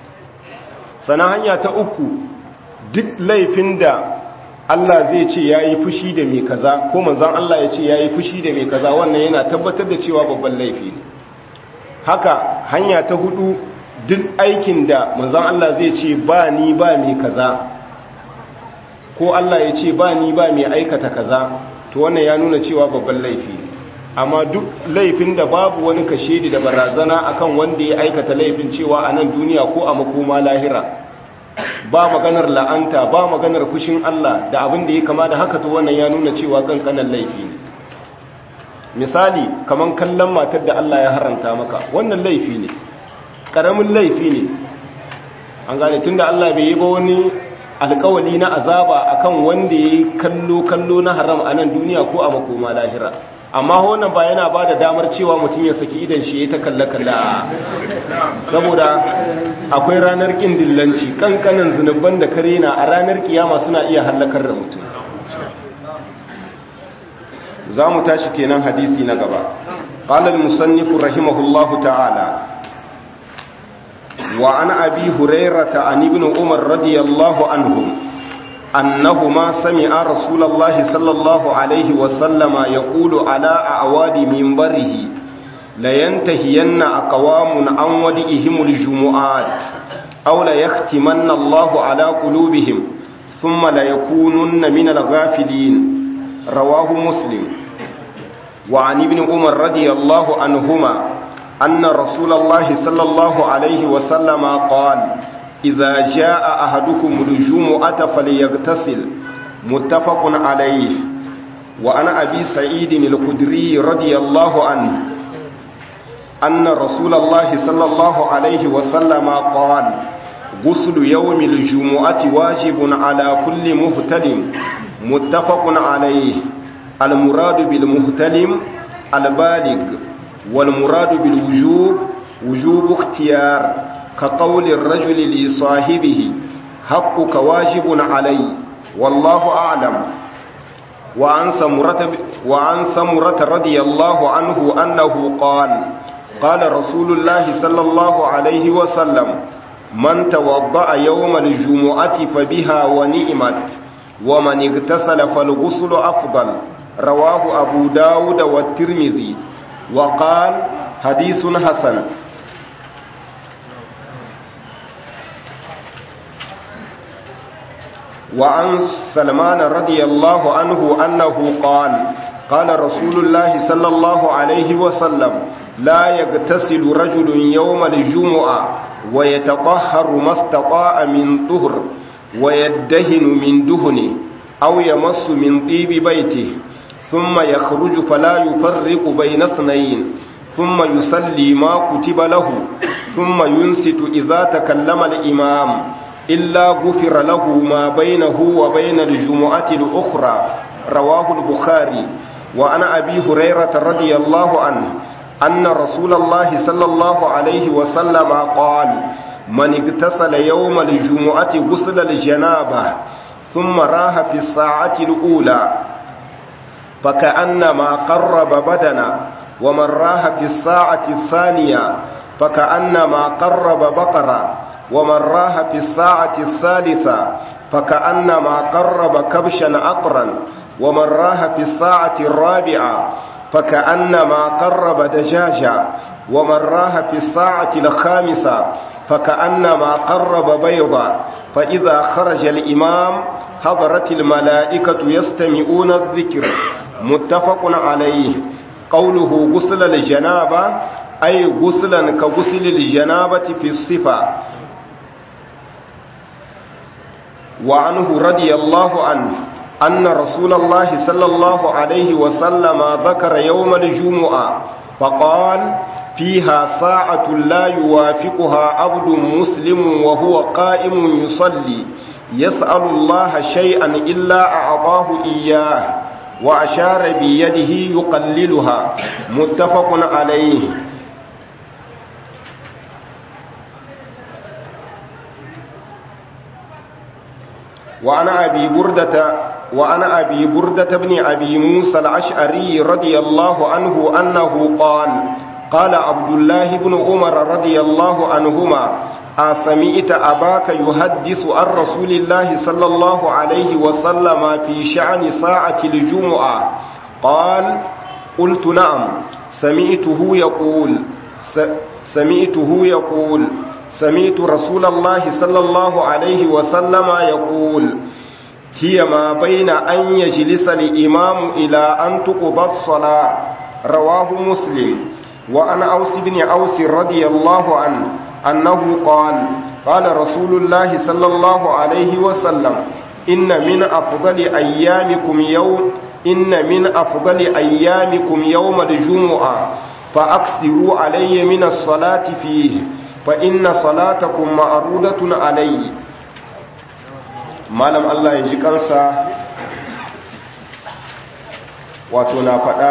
sana hanya ta uku duk laifin da Allah zai ce ya yi fushi da mai kaza ko manzon Allah ya ce ya yi fushi da mai kaza wannan yana tabbatar da cewa babban laifi ne haka hanya ta hudu duk aikin da manzon Allah zai ce ba ni ba mai kaza ko Allah ya ce ba ni ba mai aikata kaza to wannan ya nuna cewa babban laifi ne amma duk laifin da babu wani kashedi da barazana akan wanda ya aikata laifin cewa a nan duniya ko a makoma lahira ba maganar la'anta ba maganar fushin Allah da abin da ya kama da haka to wannan ya nuna cewa kankanan laifi ne misali kaman kallon matar da Allah ya haranta maka wannan laifi ne karamin laifi ne an gane tunda Allah bai yi ba wani alkawali na azaba akan wanda ya yi kallo kallo na haram a nan duniya ko a makoma lahira amma wannan ba yana ba da damar cewa mutum ya saki idan shi ya ta kalla-kalla saboda akwai ranar ƙin dillanci kankanan zunubban da kare na a ranar kiyama suna iya hallakar da mutum za mu tashi kenan hadisi na gaba ƙalar musannifu rahimahullahu ta'ala wa an abi hurairata an ibn umar radiyallahu anhu أنهما سمع رسول الله صلى الله عليه وسلم يقول على أعواد منبره لينتهين أقوام عن ودئهم الجمعات أو ليختمن الله على قلوبهم ثم ليكونن من الغافلين رواه مسلم وعن ابن عمر رضي الله عنهما أن رسول الله صلى الله عليه وسلم قال إذا جاء أحدكم الجمعة فليغتسل متفق عليه وعن أبي سعيد الخدري رضي الله عنه أن رسول الله صلى الله عليه وسلم قال غسل يوم الجمعة واجب على كل مهتلم متفق عليه المراد بالمهتلم البالغ والمراد بالوجوب وجوب اختيار كقول الرجل لصاحبه حقك واجب علي والله أعلم وعن سمرة, وعن سمرة رضي الله عنه أنه قال قال رسول الله صلى الله عليه وسلم من توضأ يوم الجمعة فبها ونئمت ومن اغتسل فالغسل أفضل رواه أبو داود والترمذي وقال حديث حسن وعن سلمان رضي الله عنه أنه قال قال رسول الله صلى الله عليه وسلم لا يغتسل رجل يوم الجمعة ويتطهر ما استطاع من طهر ويدهن من دهنه أو يمس من طيب بيته ثم يخرج فلا يفرق بين اثنين ثم يصلي ما كتب له ثم ينست إذا تكلم الإمام إلا غفر له ما بينه وبين الجمعة الأخرى رواه البخاري وعن أبي هريرة رضي الله عنه أن رسول الله صلى الله عليه وسلم قال من اغتسل يوم الجمعة غسل الجنابة ثم راه في الساعة الأولى فكأنما قرب بدنا ومن راه في الساعة الثانية فكأنما قرب بقرة ومن راه في الساعة الثالثة فكأنما قرب كبشا أقرا ومن راه في الساعة الرابعة فكأنما قرب دجاجا ومن راه في الساعة الخامسة فكأنما قرب بيضا فإذا خرج الإمام حضرت الملائكة يستمعون الذكر متفق عليه قوله غسل الجنابة أي غسلا كغسل الجنابة في الصفة وعنه رضي الله عنه أن رسول الله صلى الله عليه وسلم ذكر يوم الجمعة فقال فيها ساعة لا يوافقها عبد مسلم وهو قائم يصلي يسأل الله شيئا إلا أعطاه إياه وأشار بيده يقللها متفق عليه وعن أبي بردة وعن أبي بردة بن أبي موسى الأشعري رضي الله عنه أنه قال قال عبد الله بن عمر رضي الله عنهما أسمعت أباك يحدث عن رسول الله صلى الله عليه وسلم في شأن ساعة الجمعة قال قلت نعم سمعته يقول سمعته يقول سمعت رسول الله صلى الله عليه وسلم يقول هي ما بين أن يجلس الإمام إلى أن تقضى الصلاة رواه مسلم وعن أوس بن أوس رضي الله عنه أنه قال قال رسول الله صلى الله عليه وسلم إن من أفضل أيامكم يوم إن من أفضل أيامكم يوم الجمعة فأكثروا علي من الصلاة فيه فإن صلاتكم معروضة علي malam Allah ya ji kansa wato na faɗa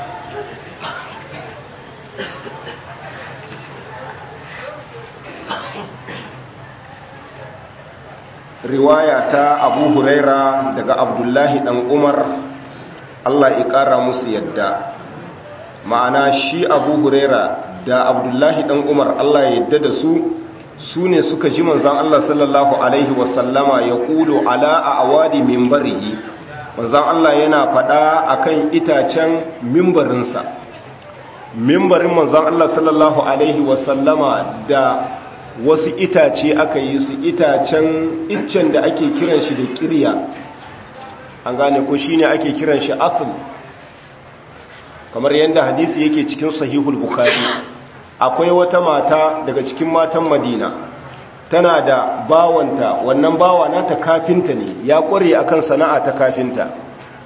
riwaya ta abu huraira daga abdullahi ɗan umar Allah ya ƙara musu yadda ma'ana shi abu huraira da abdullahi ɗan umar Allah ya yadda da su su ne suka ji manzan Allah sallallahu Alaihi wasallama ya kulo ala a awadi mimbarihi manzan Allah yana faɗa a kan itacen mimbarinsa mimbarin manzan Allah sallallahu Alaihi wasallama da wasu itace aka yi su itacen iccen da ake kiran shi da kirya an gane ko shi ne ake kiran shi asul kamar yadda hadisi yake cikin sahihul bukhari akwai wata mata daga cikin matan madina tana da bawanta wannan bawa nata kafinta ne ya kware akan sana'a ta kafinta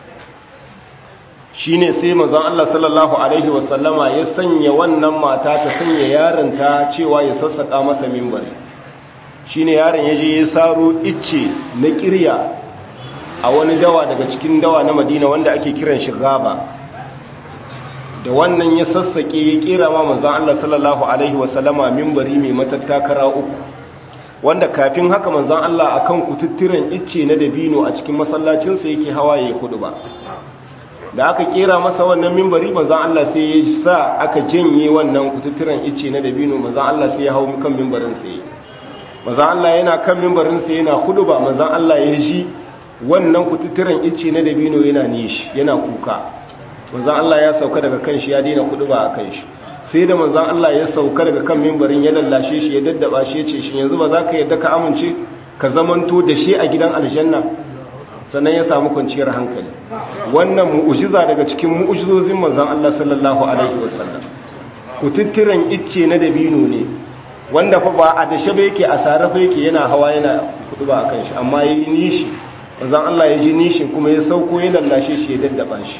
shine sai manzon Allah sallallahu alaihi wasallama ya sanya wannan mata ta sanya yaronta cewa ya sassaka masa mimbari shine yaron ya je ya saro icce na kirya a wani dawa daga cikin dawa na madina wanda ake kiran shi gaba da wannan ya sassaƙe ya ƙera ma manzan Allah sallallahu Alaihi wasallama mimbari mai matattakara uku wanda kafin haka manzan Allah a kan kututturen icce na dabino a cikin masallacinsa yake hawa ya hudu ba da aka ƙera masa wannan mimbari manzan Allah sai ya sa aka janye wannan kututturen icce na dabino manzan Allah sai ya hau kan mimbarinsa ya manzan Allah yana kan mimbarinsa yana hudu ba manzan Allah ya ji wannan kututturen icce na dabino yana nishi yana kuka manzan Allah ya sauka daga kan shi ya daina kudu ba a kan shi sai da manzan Allah ya sauka daga kan mimbarin ya lallashe shi ya daddaba shi ya ce shi yanzu ba za ka yadda ka amince ka zamanto da shi a gidan aljanna sannan ya samu kwanciyar hankali wannan mu'ujiza daga cikin mu'ujizozin manzan Allah sallallahu alaihi wasallam kututturen icce na dabino ne wanda fa ba a dashe ba yake a sarrafa yake yana hawa yana kudu ba a kan shi amma ya yi nishi manzan Allah ya ji nishin kuma ya sauko ya lallashe shi ya daddaba shi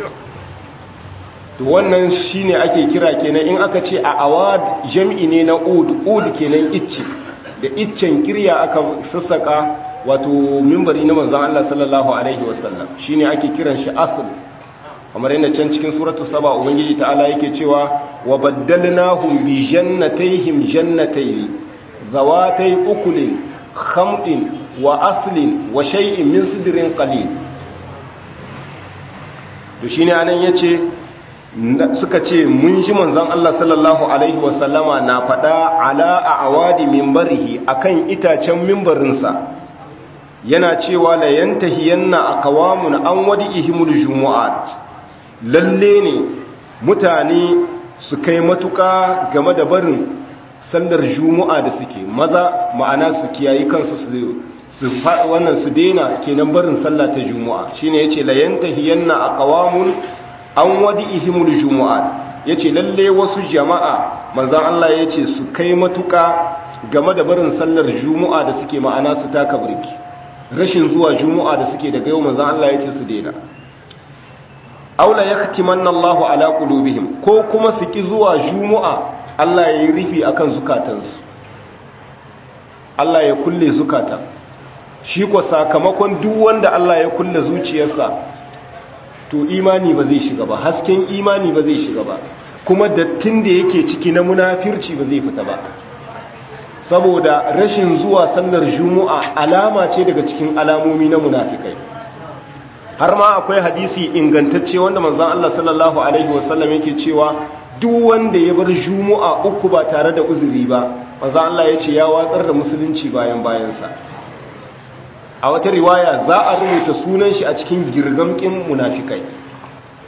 to wannan shine ake kira kenan in aka ce a awad jam'i ne na ud ud kenan icce da iccen kirya aka sassaka wato mimbari na manzon Allah sallallahu alaihi wasallam shine ake kiran shi asl kamar yadda can cikin suratul saba ubangiji ta'ala yake cewa wa baddalnahum bi jannatayhim jannatayn zawatay ukulin khamtin wa aslin wa shay'in min sidrin qalil to shine anan yace suka ce mun ji manzon Allah sallallahu alaihi wasallama na faɗa ala a awadi mimbarihi akan itacen mimbarinsa yana cewa la yantahiyanna aqwamun an wadi'ihimul jumu'at lalle ne mutane su kai matuka game da barin sallar jumu'a da suke maza ma'ana su kiyayi kansu su su wannan su daina kenan barin sallah ta jumu'a shine yace la yantahiyanna aqwamun an wadi ihimul jumu'at yace lalle wasu jama'a manzon Allah yace su kai matuka game da barin sallar jumu'a da suke ma'ana su taka burki rashin zuwa jumu'a da suke daga yau manzon Allah yace su daina aula yaktimanna Allahu ala qulubihim ko kuma su ki zuwa jumu'a Allah ya yi rufi akan zukatansu Allah ya kulle zukata shi ko sakamakon duk wanda Allah ya kulle zuciyarsa to imani ba zai shiga ba hasken imani ba zai shiga ba kuma dattin da yake ciki na munafirci ba zai fita ba saboda rashin zuwa sallar juma'a alama ce daga cikin alamomi na munafikai har ma akwai hadisi ingantacce wanda manzon Allah sallallahu alaihi wasallam yake cewa duk wanda ya bar juma'a uku ba tare da uzuri ba manzon Allah ya ce ya watsar da musulunci bayan bayansa a wata riwaya za a rubuta sunan shi a cikin girgamkin munafikai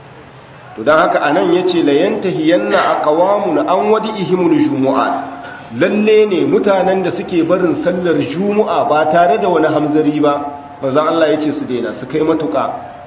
to don haka anan yace la yantahiyanna aqwamun an wadi'ihimul jumu'at lalle ne mutanen da suke barin sallar juma'a ba tare da wani hamzari ba manzon Allah ya ce su daina su kai matuƙa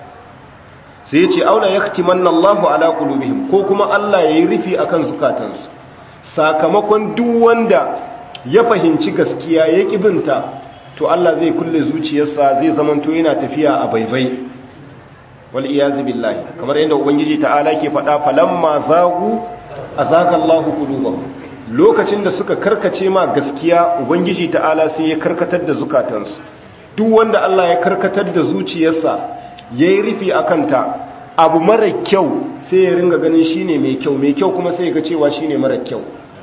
sai ya ce aula yaktimanna Allahu ala qulubihim ko kuma Allah yayi rufi akan zukatansu sakamakon duk wanda ya fahimci gaskiya ya kibinta to Allah zai kulle zuciyarsa zai zamanto yana tafiya a baibai wal iyazu billahi kamar yadda ubangiji ta'ala ke faɗa falamma zagu azaga Allahu qulubahum lokacin da suka karkace ma gaskiya ubangiji ta'ala sai ya karkatar da zukatansu duk wanda Allah ya karkatar da zuciyarsa yayi rufi akan ta abu mara kyau sai ya ringa ganin shine mai kyau mai kyau kuma sai ya ga cewa shine mara kyau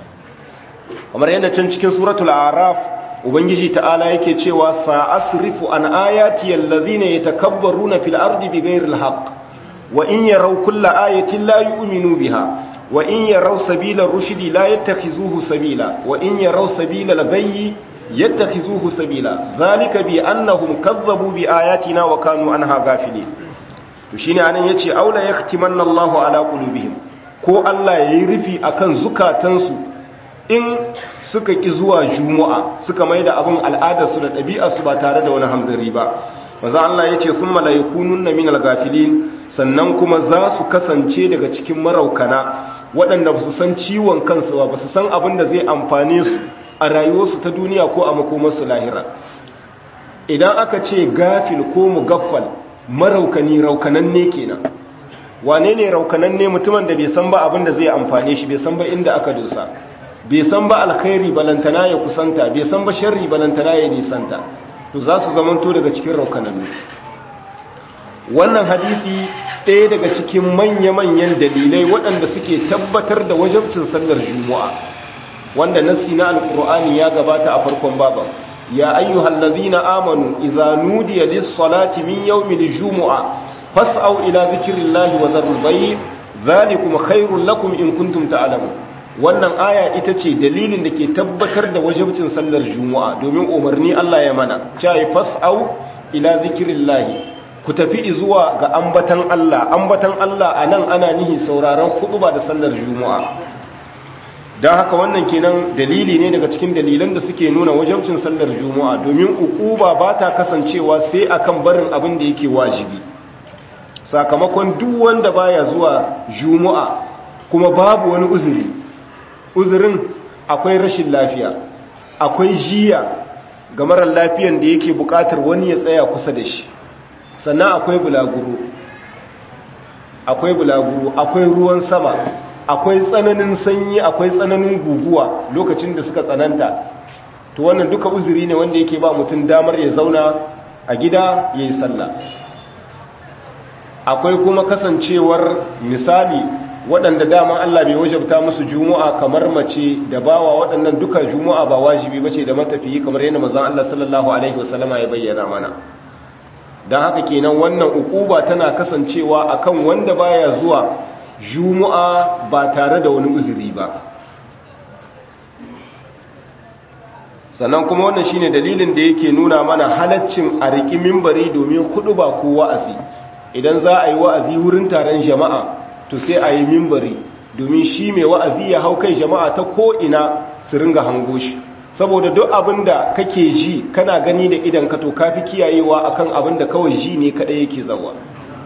kamar yadda can cikin suratul araf ubangiji ta'ala yake cewa sa'asrifu an ayati allazina yatakabbaruna fil ardi bighairi alhaq wa in yaraw kulla ayatin la yu'minu biha wa in yaraw sabila rushdi la yattakhizuhu sabila wa in yaraw sabila al-ghayyi yattakhizuhu sabila zalika bi annahum kazzabu bi ayatina wa kanu anha ghafilin to shine anan yace aula yaktimanna Allahu ala qulubihim ko Allah yayi rufi akan zukatansu in suka ƙi zuwa juma'a suka mai da abin al'adarsu da ɗabi'arsu ba tare da wani hamzari ba maza Allah ya ce sun mala'ikunun na minal gafilin sannan kuma za su kasance daga cikin maraukana waɗanda ba su san ciwon kansu ba ba su san abin da zai amfane su a rayuwarsu ta duniya ko a makomarsu lahira idan aka ce gafil ko mugaffal maraukani raukananne kenan wane ne raukananne mutumin da bai san ba abin da zai amfane shi bai san ba inda aka dosa bai san ba alkhairi balantana ya kusanta bai san ba sharri balantana ya nisanta to za su zamanto daga cikin raukanannu wannan hadisi ɗaya daga cikin manya-manyan dalilai waɗanda suke tabbatar da wajabcin sallar juma'a wanda nassi na alkur'ani ya gabata a farkon baban ya ayyuhal ladhina amanu idza nudiya lis-salati min yawmil jumu'a fas'au ila dhikrillahi wa dharul bay' dhalikum khairul lakum in kuntum ta'lamun wannan aya ita ce dalilin da ke tabbatar da wajibcin sallar juma'a domin umarni Allah ya mana cai fas'au ila zikirillahi ku tafi zuwa ga ambatan Allah ambatan Allah anan ana nihi sauraron ba da sallar juma'a dan haka wannan kenan dalili ne daga cikin dalilan da suke nuna wajibcin sallar juma'a domin ukuba ba ta kasancewa sai akan barin abin da yake wajibi sakamakon duk wanda baya zuwa juma'a kuma babu wani uzuri uzurin akwai rashin lafiya akwai jiya ga marar lafiyan da yake bukatar wani ya tsaya kusa da shi sannan akwai bulaguro akwai bulaguro akwai ruwan sama akwai tsananin sanyi akwai tsananin guguwa lokacin da suka tsananta to wannan duka uzuri ne wanda yake ba mutum damar ya zauna a gida ya yi sallah akwai kuma kasancewar misali waɗanda dama Allah bai wajabta musu juma'a kamar mace da bawa waɗannan duka juma'a ba wajibi bace da matafiyi kamar yadda manzon Allah sallallahu alaihi wasallama ya bayyana mana dan haka kenan wannan ukuba tana kasancewa akan wanda baya zuwa juma'a ba tare da wani uzuri ba sannan kuma wannan shine dalilin da yake nuna mana halaccin a riki minbari domin ba ko wa'azi idan za a yi wa'azi wurin taron jama'a to sai a yi mimbari domin shi mai wa'azi ya hau kai jama'a ta ko'ina su ringa hango shi saboda duk abin da kake ji kana gani da idan ka to kafi kiyayewa akan abin da kawai ji ne kaɗai yake zawa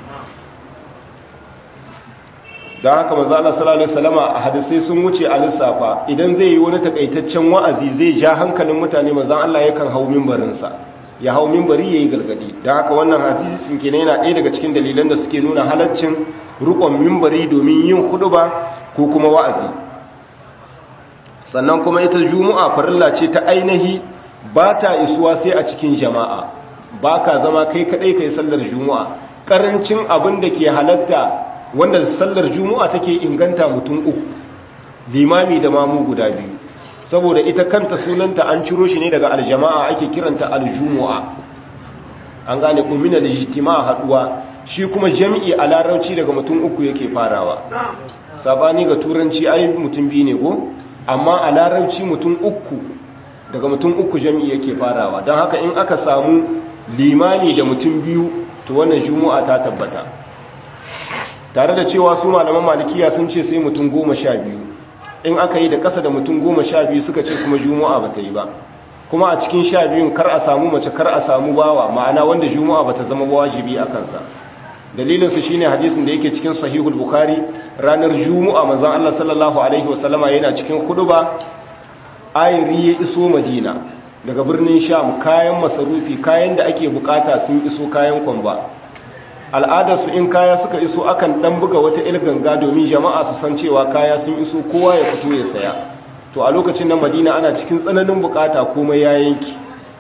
don haka mazala salallahu salama a hadisai sun wuce a lissafa idan zai yi wani takaitaccen wa'azi zai ja hankalin mutane mazan Allah yakan hau mimbarinsa ya hau mimbari ya yi galgadi don haka wannan hadisin kenan yana ɗaya daga cikin dalilan da suke nuna halaccin rukon mimbari domin yin huduba ko kuma wa'azi sannan kuma ita juma'a farilla ce ta ainihi ba ta isuwa sai a cikin jama'a ba ka zama kai kaɗai kai sallar juma'a ƙarancin abin da ke halatta wanda sallar juma'a take inganta mutum uku limami da mamu guda biyu saboda ita kanta sunanta an ciro shi ne daga aljama'a ake kiranta aljumu'a an gane kumina da jitima haduwa shi kuma jami'i a larauci daga mutum uku yake farawa sabani ga turanci ai mutum biyu ne ko amma a larauci mutum uku daga mutum uku jami'i yake farawa don haka in aka samu limami da mutum biyu to wannan jumu'a ta tabbata tare da cewa su malaman malikiya sun ce sai mutum goma sha biyu in aka yi da ƙasa da mutum goma sha biyu suka ce kuma juma'a ba ta yi ba kuma a cikin sha biyun kar a samu mace kar a samu bawa ma'ana wanda juma'a ba ta zama wajibi a kansa dalilinsu shine hadisin da yake cikin sahihul bukhari ranar juma'a manzon Allah sallallahu alaihi wasallama yana cikin huduba ayri ya iso madina daga birnin sham kayan masarufi kayan da ake bukata sun iso kayan kwamba al'adarsu in kaya suka iso akan dan buga wata ilganga domin jama'a su san cewa kaya sun iso kowa ya fito ya saya to a lokacin nan madina ana cikin tsananin bukata komai ya yanki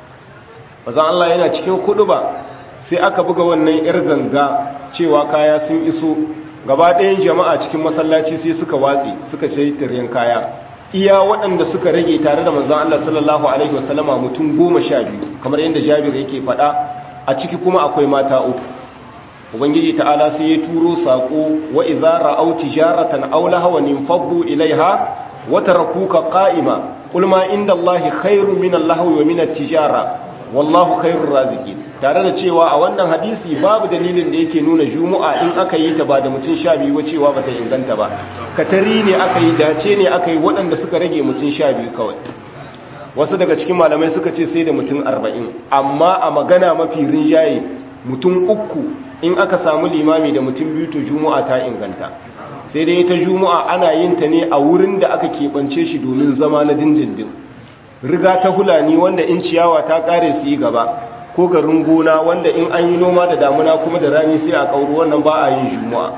bazan Allah yana cikin ba sai aka buga wannan yar ganga cewa kaya sun iso gaba ɗayan jama'a cikin masallaci sai suka watsi suka ce tiryan kaya iya waɗanda suka rage tare da manzon Allah sallallahu alaihi wasallama mutum goma sha biyu kamar yadda Jabir yake faɗa a ciki kuma akwai mata uku ubangiji ta'ala sai ya turo sako wa idza ra'aw tijaratan aw lahawan infaddu ilaiha wa tarakuka qa'ima qul ma inda allahi khairun min allahwi wa min at-tijara wallahu khairur raziqin tare da cewa a wannan hadisi babu dalilin da yake nuna juma'a in aka yi ta ba da mutum sha biyu cewa bata inganta ba katari ne aka yi dace ne aka yi waɗanda suka rage mutum sha biyu kawai wasu daga cikin malamai suka ce sai da mutum arba'in amma a magana mafi rinjaye mutum uku in aka samu limami da mutum biyu to juma'a ta inganta sai dai ta juma'a ana yin ta ne a wurin da aka keɓance shi domin zama na dindindin riga ta hulani wanda in ciyawa ta ƙare su yi gaba ko garin gona wanda in an yi noma da damuna kuma da rani sai a ƙauru wannan ba a yin juma'a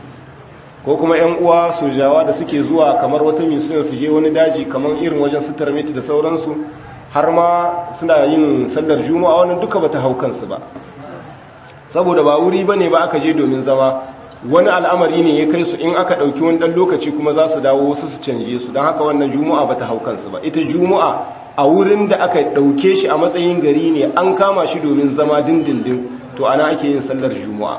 ko kuma 'yan uwa sojawa da suke zuwa kamar wata misiyon su je wani daji kamar irin wajen sitar miti da sauransu har ma suna yin sallar juma'a wannan duka bata hau kansu ba saboda ba wuri ba ne ba aka je domin zama wani al'amari ne ya kai su in aka ɗauki wani ɗan lokaci kuma za su dawo wasu su canje su don haka wannan juma'a ba ta hau kansu ba ita juma'a a wurin da aka ɗauke shi a matsayin gari ne an kama shi domin zama dindindin to ana ake yin sallar juma'a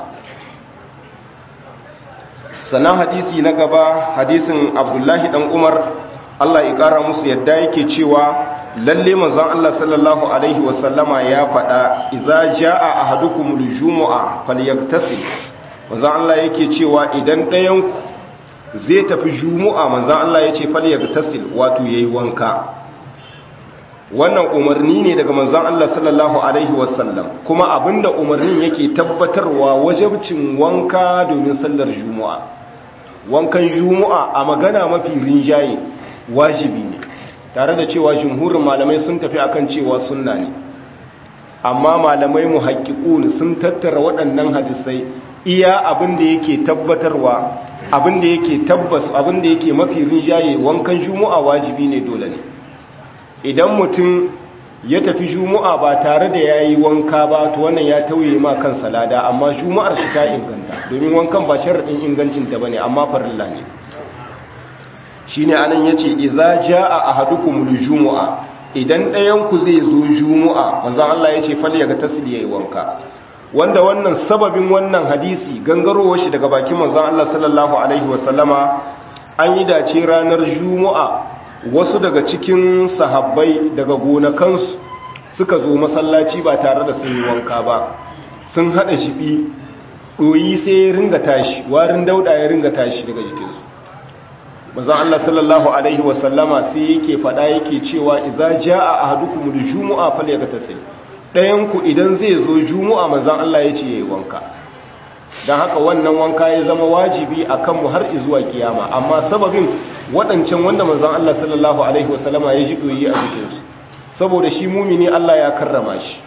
sannan hadisi na gaba hadisin abdullahi ɗan umar allah ya ƙara musu yadda yake cewa lalle manzon Allah sallallahu alaihi wasallama ya faɗa idza jaa ahadukum aljumu'a falyaktasil manzon Allah yake cewa idan ɗayan ku zai tafi jumu'a manzon Allah yace falyaktasil wato yayi wanka wannan umarni ne daga manzon Allah sallallahu alaihi wasallam kuma abinda umarnin yake tabbatarwa wajibcin wanka domin sallar jumu'a wankan jumu'a a magana mafi rinjaye wajibi ne tare da cewa jumhurin malamai sun tafi akan cewa sunna ne amma malamai mu haƙiƙun sun tattara waɗannan hadisai iya abin da yake tabbatarwa abin da yake tabbas abin da yake mafi rinjaye wankan juma'a wajibi ne dole ne idan mutum ya tafi juma'a ba tare da yayi wanka ba to wannan ya tauye ma kan salada amma juma'ar shi ta inganta domin wankan ba sharadin ingancin ta bane amma farilla ne shine anan yace idza jaa ahadukum aljum'a idan ɗayan ku zai zo jumu'a manzon Allah yace fal yaga tasli yayi wanka wanda wannan sababin wannan hadisi gangarowar shi daga bakin manzon Allah sallallahu alaihi wasallama an yi dace ranar jumu'a wasu daga cikin sahabbai daga gonakansu suka zo masallaci ba tare da sun yi wanka ba sun hada shibi ɗoyi sai ya ringa tashi warin dauda ya ringa tashi daga jikinsu mazan Allah sallallahu Alaihi wasallama sai yake fada yake cewa idza jaa ahadukum al-jumu'a falyagtasil dayan ku idan zai zo jumu'a mazan Allah yace yayi wanka dan haka wannan wanka ya zama wajibi akan mu har zuwa kiyama amma sababin wadancan wanda manzon Allah sallallahu alaihi wasallama ya ji doyi a cikin su saboda shi mumini Allah ya karrama shi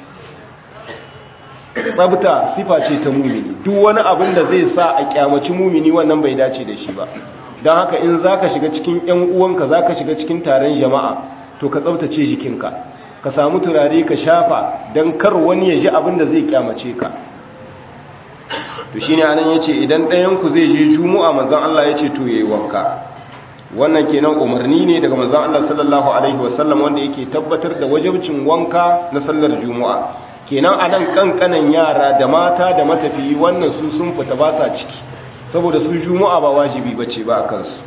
tsabta sifa ce ta mumini duk wani abin da zai sa a kyamaci mumini wannan bai dace da shi ba don haka in za ka shiga cikin 'yan uwanka za ka shiga cikin taron jama'a to ka tsabtace jikinka ka samu turare ka shafa don kar wani ya ji abin da zai kyamace ka to shi ne anan ya ce idan ɗayanku zai je juma'a manzan Allah ya ce to ya yi wanka wannan kenan umarni ne daga manzan Allah sallallahu alaihi wasallam wanda yake tabbatar da wajabcin wanka na sallar juma'a kenan a nan kankanan yara da mata da matafiyi wannan su sun fita ba sa ciki saboda su juma'a ba wajibi bace ba a kansu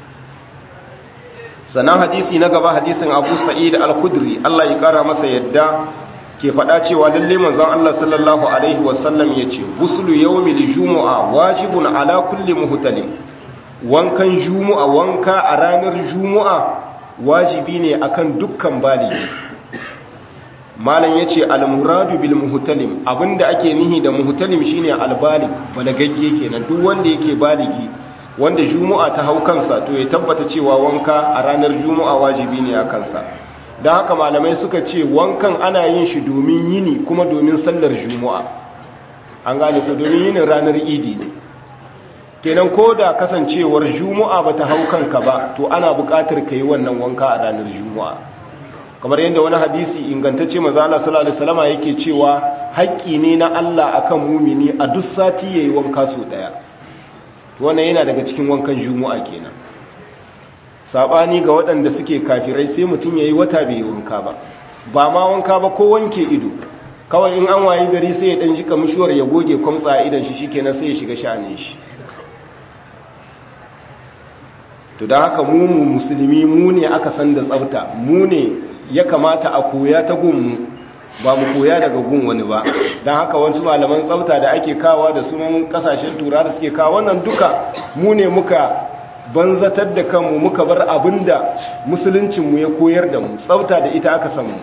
sannan hadisi na gaba hadisin abu sa'id al-khudri Allah ya kara masa yadda ke faɗa cewa lalle manzon Allah sallallahu alaihi wasallam yace huslu yawmil jumu'a wajibun ala kulli muhtalim wankan jumu'a wanka a ranar jumu'a wajibi ne akan dukkan baligi malam yace al-muradu bil muhtalim abinda ake nihi da muhtalim shine al-balig balagagge kenan duk wanda yake baligi wanda jumu'a ta hau kansa to ya tabbata cewa wanka a ranar jumu'a wajibi ne a kansa don haka malamai suka ce wankan ana yin shi domin yini kuma domin sallar jumu'a an gane ko domin yinin ranar idi ne kenan ko da kasancewar jumu'a ba ta hau kanka ba to ana buƙatar ka yi wannan wanka a ranar jumu'a kamar yadda wani hadisi ingantacce maza Allah sallallahu alaihi wasallam yake cewa haƙƙi ne na Allah akan mumini a duk sati yayi wanka so daya wannan yana daga cikin wankan jumu'a kenan sabani ga waɗanda suke kafirai sai mutum yayi wata bai wanka ba ba ma wanka ba ko wanke ido kawai in an wayi gari sai ya dan jika mishuwar ya goge kwamtsa a idan shi shikenan sai ya shiga sha'anin shi to da haka mu mu musulmi mu ne aka san da tsafta mu ne ya kamata a koya ta gunmu ba mu koya daga gun wani ba don haka wasu malaman tsafta da ake kawa da sunan kasashen tura da suke kawo wannan duka mu ne muka banzatar da kanmu muka bar abinda musuluncinmu ya koyar da mu tsafta da ita aka samu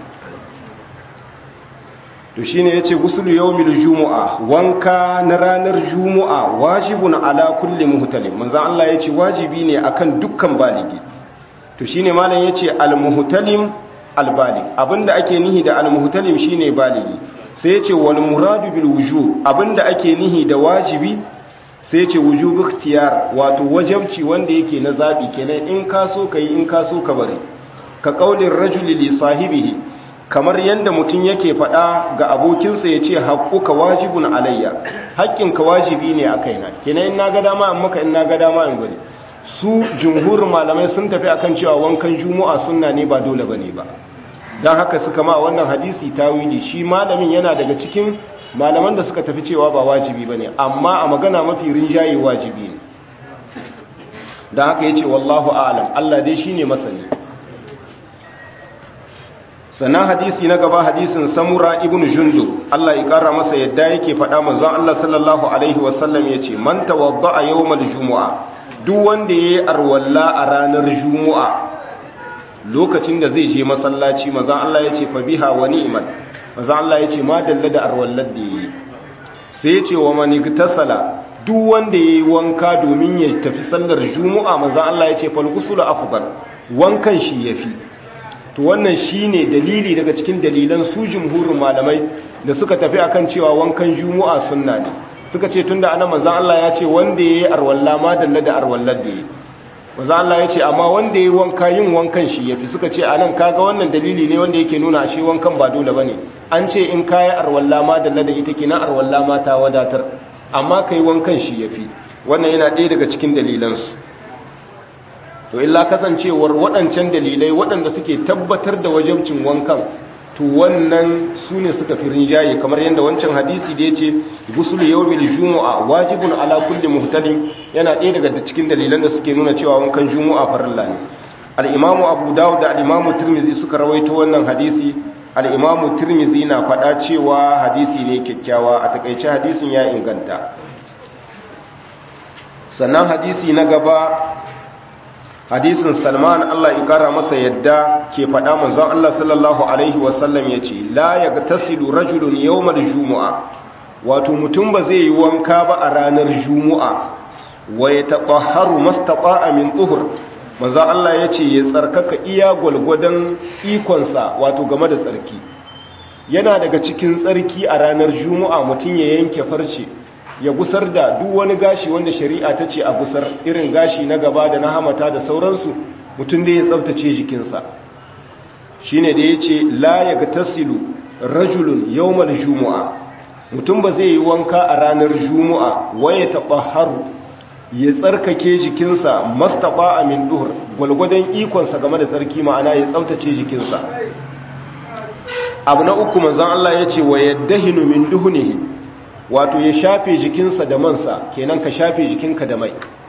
to shine yace gusulu yawmil jumu'a wanka na ranar jumu'a wajibun ala kulli muhtalim manzo Allah yace wajibi ne akan dukkan baligi to shine malam yace al muhtalim al balig abinda ake nihi da al muhtalim shine baligi sai yace wal muradu bil wujub abinda ake nihi da wajibi sai yace wujub ikhtiyar wato wajibci wanda yake na zabi kenan in ka so kai in ka so ka bari ka qaulin rajuli li sahibihi kamar yadda mutum yake faɗa ga abokinsa ya ce haƙuka wajibun alayya haƙƙinka wajibi ne a kaina kina in na ga dama in maka in na ga dama in bari su jumhurin malamai sun tafi akan cewa wankan juma'a sunna ne ba dole bane ba don haka suka ma wannan hadisi tawili shi malamin yana daga cikin malaman da suka tafi cewa ba wajibi bane amma a magana mafi rinjaye wajibi ne don haka yace wallahu a'lam Allah dai shine masani sannan hadisi na gaba hadisin samura ibn jundu Allah ya kara masa yadda yake faɗa manzon Allah sallallahu alaihi wasallam yace man tawadda'a yawmal jumu'a duk wanda yayi arwalla a ranar jumu'a lokacin da zai je masallaci manzon Allah yace fa biha wa ni'mat manzon Allah yace ma dalla da arwallar da yayi sai yace wa man igtasala duk wanda yayi wanka domin ya tafi sallar jumu'a manzon Allah yace fal ghuslu afdal wankan shi yafi to wannan shine dalili daga cikin dalilan su jumhurin malamai da suka tafi akan cewa wankan juma'a sunna ne suka ce tunda anan manzon Allah ya ce wanda yayi arwalla ma dalla da arwallar da yayi manzon Allah ya ce amma wanda yayi wanka yin wankan shi yafi suka ce anan kaga wannan dalili ne wanda yake nuna shi wankan ba dole bane an ce in kai arwalla ma dalla da ita kina arwalla ma ta wadatar amma kai wankan shi yafi wannan yana ɗaya daga cikin dalilansu to illa kasancewar waɗancan dalilai waɗanda suke tabbatar da wajabcin wankan to wannan su ne suka fi rinjaye kamar yadda wancan hadisi da ya ce gusul yawmil jumu'a wajibun ala kulli muhtalim yana ɗaya daga cikin dalilan da suke nuna cewa wankan jumu'a farilla ne al-imamu abu dawud da al-imamu tirmidhi suka rawaito wannan hadisi al-imamu tirmidhi na faɗa cewa hadisi ne kyakkyawa a takaice hadisin ya inganta sannan hadisi na gaba hadisin salman Allah ya kara masa yadda ke faɗa manzon Allah sallallahu alaihi wasallam ya ce la ya tasilu rajulun yawmal jumu'a wato mutum ba zai yi wanka ba a ranar jumu'a wa ya taɓaharu mastaɓa min tuhur manzon Allah ya ce ya tsarkaka iya gwalgwadon ikonsa wato game da tsarki yana daga cikin tsarki a ranar jumu'a mutum ya yanke farce ya gusar da duk wani gashi wanda shari'a ta ce a gusar irin gashi na gaba da na hamata da sauransu mutum da ya tsabtace jikinsa shi ne da ya ce la ya ga tasilu rajulun yawmal jumu'a mutum ba zai yi wanka a ranar jumu'a waye taɓa haru ya tsarkake jikinsa mastaɓa a min duhur gwalgwadon ikonsa game da tsarki ma'ana ya tsabtace jikinsa abu na uku manzan Allah ya ce wa yadda hinu min duhunihi wato ya shafe jikinsa da mansa kenan ka shafe jikinka da mai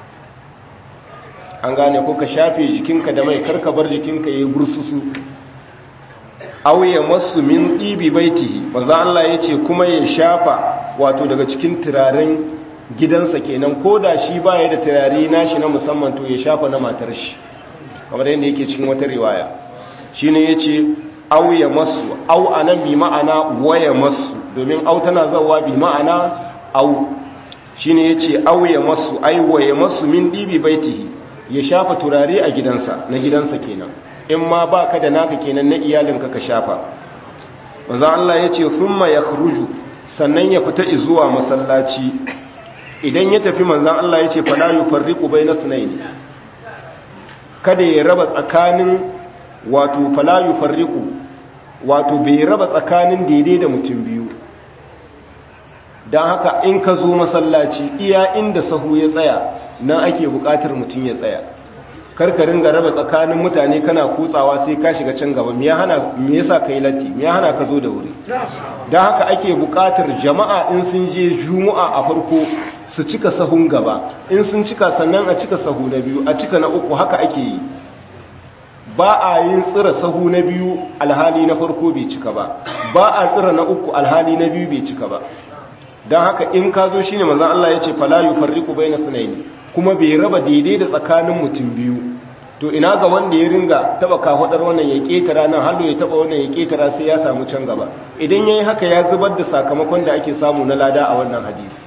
an gane ko ka shafe jikinka da mai karka bar jikinka ya yi bursusu auye masu min ɗibi baitihi maza Allah ya ce kuma ya shafa wato daga cikin turaren gidansa kenan ko da shi baya da turare nashi na musamman to ya shafa na matar shi kamar yadda yake cikin wata riwaya shine yace au ya masu au anan bi ma'ana waya masu domin au tana zawa bi ma'ana au shine yace au ya masu ai waya masu min dibi baitihi ya shafa turare a gidansa na gidansa kenan in ma baka da naka kenan na iyalinka ka shafa manzo Allah yace thumma yakhruju sannan ya fita zuwa masallaci idan ya tafi manzan Allah ya ce fala yufarriqu bayna sunayn kada ya raba tsakanin wato fala yufarriqu wato bai raba tsakanin daidai da mutum biyu dan haka in ka zo masallaci iya inda sahu ya tsaya nan ake buƙatar mutum ya tsaya karkarin ga raba tsakanin mutane kana kutsawa sai ka shiga can gaba me hana me yasa kai latti me hana ka zo da wuri dan haka ake buƙatar jama'a in sun je juma'a a farko su cika sahun gaba in sun cika sannan a cika sahu na biyu a cika na uku haka ake yi ba a yin tsira sahu na biyu alhali na farko bai cika ba ba a tsira na uku alhali na biyu bai cika ba don haka in ka zo shine manzon Allah ya ce fala yufarriqu baina sunaini kuma bai raba daidai da tsakanin mutum biyu to ina ga wanda ya ringa taba kafadar wannan ya ketara nan hallo ya taba wannan ya ketara sai ya samu can gaba idan yayi haka ya zubar da sakamakon da ake samu na lada a wannan hadisi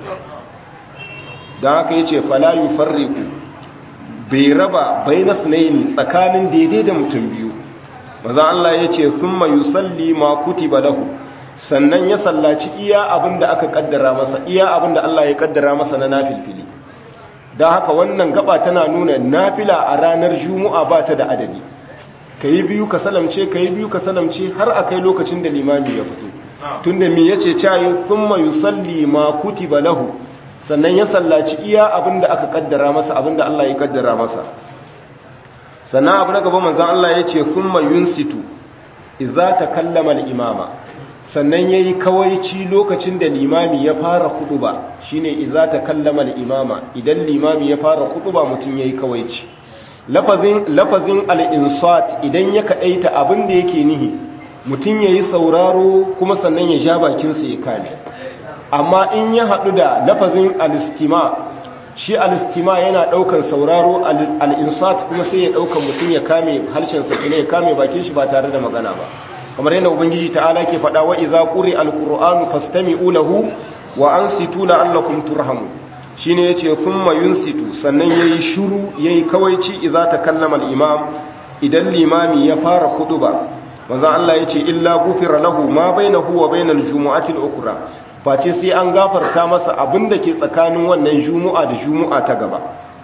don haka ya ce falayu farriku bai raba bai na sunayi tsakanin daidai da mutum biyu maza Allah ya ce sun mayu salli ma kuti lahu sannan ya sallaci iya abin da aka kaddara masa iya abin da Allah ya kaddara masa na nafilfili don haka wannan gaba tana nuna nafila a ranar juma'a ba ta da adadi ka yi biyu ka salamce ka yi biyu ka salamce har a kai lokacin da limami ya fito tun da mi ya ce cayi sun mayu salli ma kuti lahu sannan ya sallaci iya abin da aka kaddara masa abin da Allah ya kaddara masa sannan abu na gaba manzan Allah ya ce thumma yunsitu idza takallama al-imama sannan yayi kawaici lokacin da limami ya fara khutba shine idza takallama al-imama idan limami ya fara khutba mutun yayi kawaici lafazin lafazin al-insat idan ya kadaita abin da yake nihi mutun yayi sauraro kuma sannan ya ja bakin sa ya kame amma in ya haɗu da lafazin alistima shi alistima yana ɗaukan sauraro al'insat kuma sai ya ɗaukan mutum ya kame harshen sakina ya kame bakin shi ba tare da magana ba kamar yadda ubangiji ta'ala ke faɗa wa iza ƙuri alƙur'anu fastami'u lahu wa an situ la'allakum turhamu shine yace thumma yunsitu sannan yayi shiru yayi kawaici idza takallama al-imam idan limami ya fara khutba manzo Allah yace illa gufira lahu ma bainahu wa bainal jumu'ati al-ukhra face sai an gafarta masa abin da ke tsakanin wannan jumu'a da jumu'a ta gaba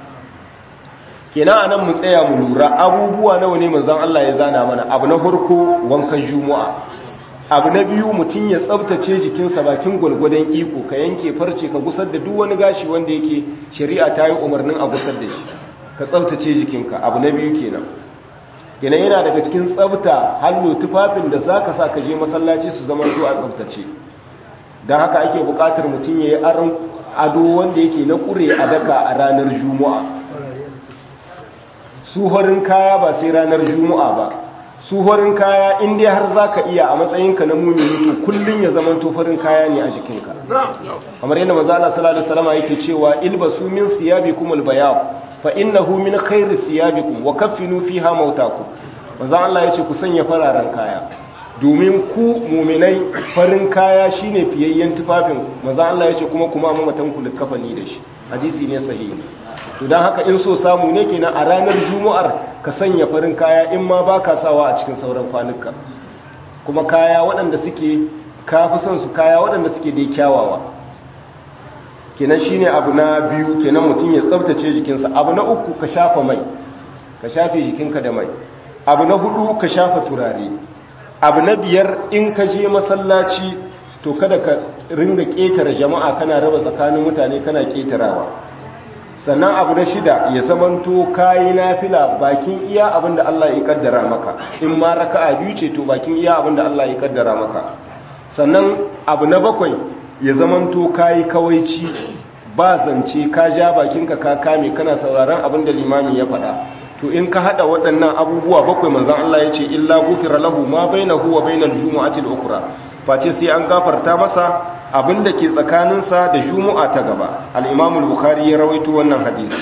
kenan anan mu tsaya mu lura abubuwa nawa ne manzon Allah ya zana mana abu na farko wankan jumu'a abu na biyu mutum ya tsabtace jikinsa bakin gulgudan iko ka yanke farce ka gusar da duk wani gashi wanda yake shari'a ta yi umarnin a gusar da shi ka tsabtace jikinka abu na biyu kenan kenan yana daga cikin tsabta hallo tufafin da zaka sa ka je masallaci su zama su a tsabtace don haka ake bukatar mutum ya yi aron ado wanda yake na kure a daka a ranar juma'a suhorin kaya ba sai ranar juma'a ba suhorin kaya inda har za ka iya a matsayinka na mumini to kullum ya zama tofarin kaya ne a jikinka kamar yadda mazala salatu salama yake cewa ilbasu min siyabikum albayab fa innahu min khairi siyabikum wa kaffinu fiha mautakum manzo Allah yace ku sanya fararen kaya domin ku muminai farin kaya shine fiyayyen tufafin maza Allah ya ce kuma kuma mamatan ku likafani da shi hadisi ne sahihi to dan haka in so samu ne kenan a ranar juma'ar ka sanya farin kaya in ma baka sawa a cikin sauran kwanuka kuma kaya waɗanda suke kafi son su kaya waɗanda suke dai kyawawa kenan shine abu na biyu kenan mutum ya tsaftace jikinsa abu na uku ka shafa mai ka shafe jikinka da mai abu na hudu ka shafa turare abu na biyar in ka je masallaci to kada ka ringa ƙetare jama'a kana raba tsakanin mutane kana ƙetarawa sannan abu na shida ya zamanto kayi nafila bakin iya abin da Allah ya kaddara maka in ma raka'a biyu ce to bakin iya abin da Allah ya kaddara maka sannan abu na bakwai ya zamanto kayi kawaici ba zance ka ja bakinka ka kame kana sauraron abin da limami ya faɗa to in ka hada waɗannan abubuwa bakwai manzon Allah ya ce illa gufira lahu ma bainahu wa bainal jumu'ati al-ukhra face sai an gafarta masa abinda ke tsakaninsa da juma'a ta gaba al-imam al-bukhari ya rawaito wannan hadisi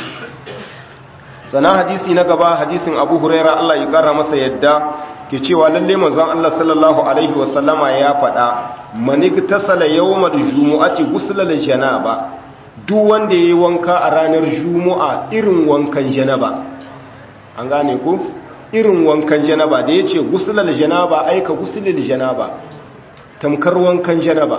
sana hadisi na gaba hadisin abu huraira Allah ya kara masa yadda ke cewa lalle manzon Allah sallallahu alaihi wasallama ya faɗa manigtasala yawmal jumu'ati guslal janaba duk wanda yayi wanka a ranar juma'a irin wankan janaba an gane ku irin wankan janaba da yace guslal janaba aika guslil janaba tamkar wankan janaba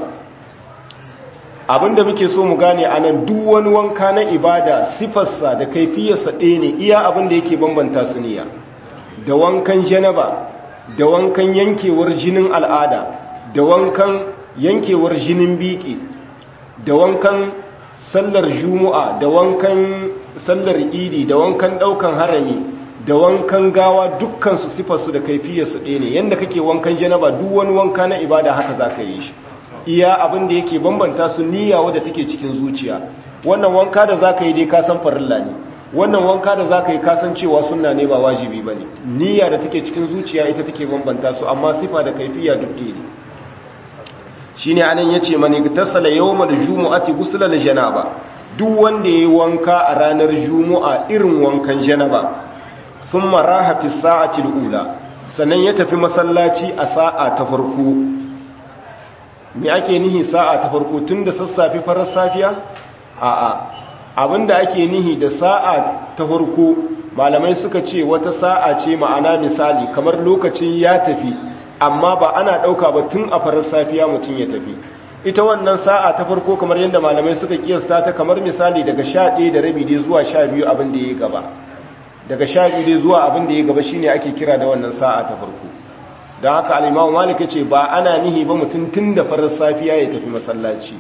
abinda muke so mu gane anan duk wani wanka na ibada sifarsa da kaifiyarsa ɗaya ne iya abinda yake bambanta su niyya da wankan janaba da wankan yankewar jinin al'ada da wankan yankewar jinin biki da wankan sallar jumu'a da wankan sallar idi da wankan ɗaukan harami da wankan gawa dukkansu sifarsu da kaifiyarsu ɗaya ne yadda kake wankan janaba duk wani wanka na ibada haka za ka yi shi iya abin da yake bambanta su niyya wadda take cikin zuciya wannan wanka da za ka yi dai kasan farilla ne wannan wanka da za ka yi kasan cewa sunna ne ba wajibi ba ne niyya da take cikin zuciya ita take bambanta su amma sifa da kaifiya duk ɗaya ne shi ne anan ya ce mani tasala yau da jumu'ati gusula da janaba duk wanda ya yi wanka a ranar jumu'a irin wankan janaba sun maraha fi sa'atil ula sannan ya tafi masallaci a sa'a ta farko me ake nihi sa'a ta farko tun da sassafe farar safiya a'a abinda ake nihi da sa'a ta farko malamai suka ce wata sa'a ce ma'ana misali kamar lokacin ya tafi amma ba ana ɗauka ba tun a farar safiya mutum ya tafi ita wannan sa'a ta farko kamar yadda malamai suka kiyasta ta kamar misali daga sha ɗaya da rabi dai zuwa sha biyu abin da ya gaba daga sha biyu dai zuwa abin da ya gaba shine ake kira da wannan sa'a ta farko don haka alimamu malik ya ce ba ana nihi ba mutum tun da farar safiya ya tafi masallaci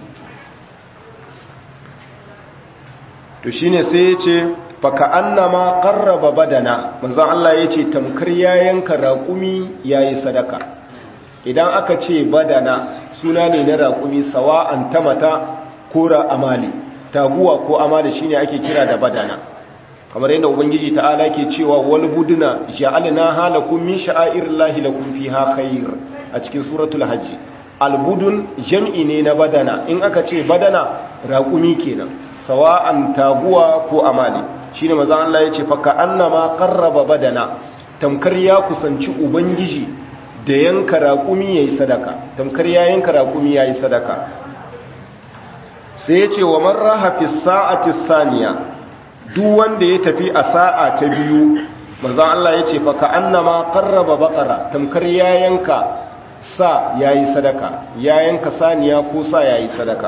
to shine sai ya ce faka annama qarraba badana manzon Allah ya ce tamkar ya yanka raƙumi yayi sadaka idan aka ce badana suna ne na raƙumi sawa'an tamata ko amali taguwa ko amali shine ake kira da badana kamar yadda ubangiji ta'ala ke cewa wal buduna ja'alna halakum min sha'airillahi lakum fiha khair a cikin suratul hajj al budun jam'i ne na badana in aka ce badana raƙumi kenan sawa'an taguwa ko amali shine manzo Allah yace fa ka annama qarraba badana tamkar ya kusanci ubangiji da yanka raƙumi yayi sadaka tamkar ya yanka raƙumi yayi sadaka sai yace wa man raha fi sa'ati saniya duk wanda ya tafi a sa'a ta biyu manzan Allah ya ce fa ka annama qarraba baqara tamkar ya yanka sa yayi sadaka ya yanka saniya ko sa yayi sadaka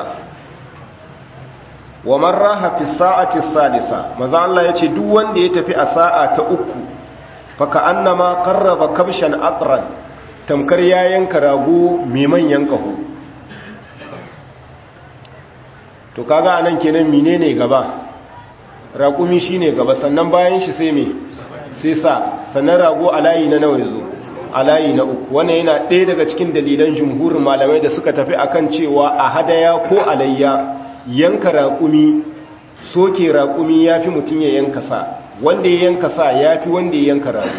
wa man raha fi sa'ati sadisa manzan Allah ya ce duk wanda ya tafi a sa'a ta uku fa ka annama qarraba kabshan aqran tamkar ya yanka rago mai manyan kaho to kaga anan kenan menene gaba raƙumi shi ne gaba sannan bayan shi sai mai sai sa sannan rago a layi na nawa zo a layi na uku wannan yana ɗaya daga cikin dalilan jumhurin malamai da suka tafi akan cewa a hadaya ko alayya yanka raƙumi soke raƙumi ya fi mutum ya yanka sa wanda ya yanka sa ya fi wanda ya yanka rago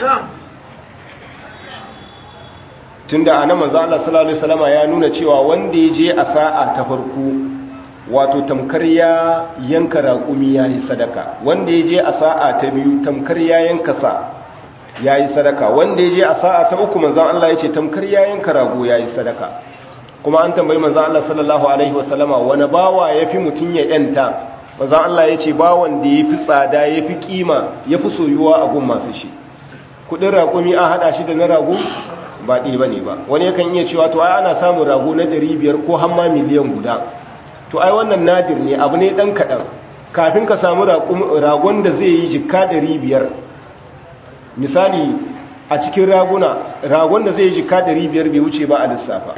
tun da ana manzo Allah sallallahu Alaihi wasallama ya nuna cewa wanda ya je a sa'a ta farko wato tamkar ya yanka raƙumi ya yi sadaka wanda ya je a sa'a ta biyu tamkar ya yanka sa ya yi sadaka wanda ya je a sa'a ta uku manzan Allah ya ce tamkar ya yanka rago ya yi sadaka kuma an tambayi manzan Allah sallallahu Alaihi wasallama wani bawa ya fi mutum ya yanta manzan Allah ya ce bawan da ya fi tsada ya fi kima ya fi soyuwa a gun masu shi kudin raƙumi an haɗa shi da na rago ba ɗi ba ne ba wani yakan iya cewa to ai ana samun rago na 500 ko hamma miliyan guda to ai wannan nadir ne abu ne dan kadan kafin ka samu ragon da zai yi jikka 500 misali a cikin raguna ragon da zai yi jikka 500 bai wuce ba a lissafa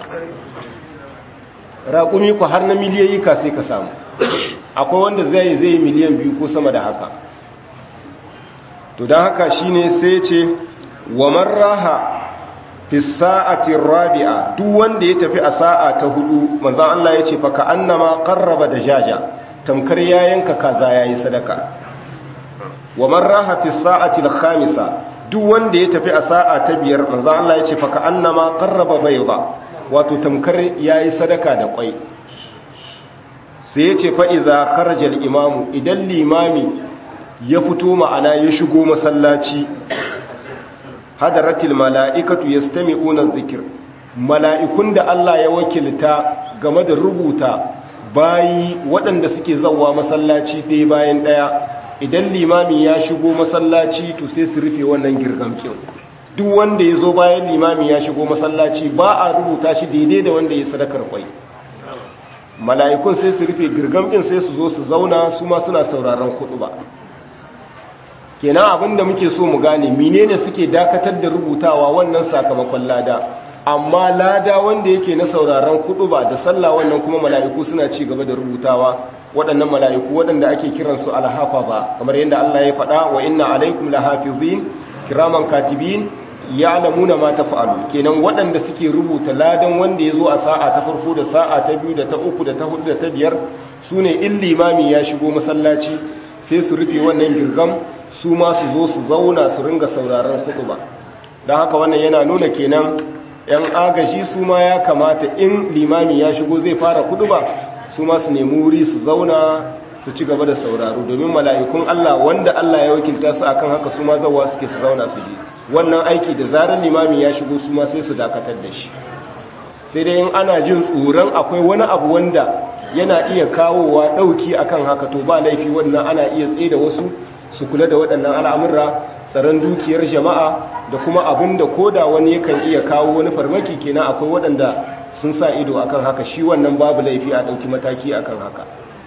raƙumi ku har na miliyoyi ka sai ka samu akwai wanda zai zai yi miliyan biyu ko sama da haka to don haka shine sai ce wa marraha fi sa'ati rabi'a duk wanda ya tafi a sa'a ta hudu manzon Allah ya ce fa ka annama qarraba dajaja tamkar ya yanka kaza yayi sadaka wa man raha fi sa'ati al-khamisa duk wanda ya tafi a sa'a ta biyar manzon Allah ya ce fa ka annama qarraba bayda wato tamkar yayi sadaka da kwai sai ya ce fa'iza kharajar imamu idan limami ya fito ma'ana ya shigo masallaci hadaratil mala'ikatu ya stami unar zikir mala'ikun da Allah ya wakilta game da rubuta bayi waɗanda suke zauwa masallaci ɗaya bayan ɗaya idan limami ya shigo masallaci to sai su rufe wannan girgamkin duk wanda ya zo bayan limami ya shigo masallaci ba a rubuta shi daidai da wanda ya sadakar kwai mala'ikun sai su rufe girgamkin sai su zo su zauna su ma suna sauraron kudu ba kenan abinda muke so mu gane menene suke dakatar da rubutawa wannan sakamakon lada amma lada wanda yake na sauraron kudu ba da sallah wannan kuma mala'iku suna ci gaba da rubutawa waɗannan mala'iku waɗanda ake kiransu alhafa ba kamar yadda Allah ya faɗa wa inna alaikum lahafizin kiraman katibin ya'lamuna ma taf'alu kenan waɗanda suke rubuta ladan wanda ya zo a sa'a ta farko da sa'a ta biyu da ta uku da ta hudu da ta biyar sune in limami ya shigo masallaci sai su rufe wannan girgam su ma su zo su zauna su ringa sauraron ba. don haka wannan yana nuna kenan yan agaji su ma ya kamata in limami ya shigo zai fara ba, su ma su nemi wuri su zauna su ci gaba da sauraro domin mala'ikun Allah wanda Allah ya wakilta su akan haka su ma zawa suke su zauna su ji wannan aiki da zarar limami ya shigo su ma sai su dakatar da shi sai dai in ana jin tsoron akwai wani abu wanda yana iya kawowa ɗauki akan haka to ba laifi wannan ana iya tsaye da wasu su kula da waɗannan al'amurra tsaron dukiyar jama'a da kuma abin da koda wani yakan iya kawo wani farmaki kenan akwai waɗanda sun sa ido akan haka shi wannan babu laifi a ɗauki mataki akan haka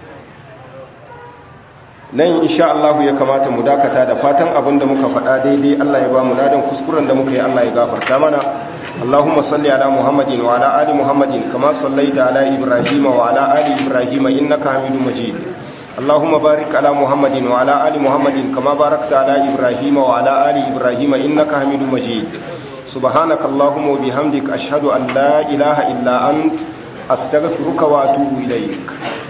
nan insha Allah ya kamata mu dakata da fatan abin da muka faɗa daidai Allah ya ba mu ladan kuskuren da muka yi Allah ya gafarta mana Allahumma salli ala Muhammadin wa ala ali Muhammadin kama sallaita ala Ibrahim wa ala ali Ibrahim innaka Hamidum Majid اللهم بارك على محمد وعلى آل محمد كما باركت على إبراهيم وعلى آل إبراهيم إنك حميد مجيد سبحانك اللهم وبحمدك أشهد أن لا إله إلا أنت أستغفرك وأتوب إليك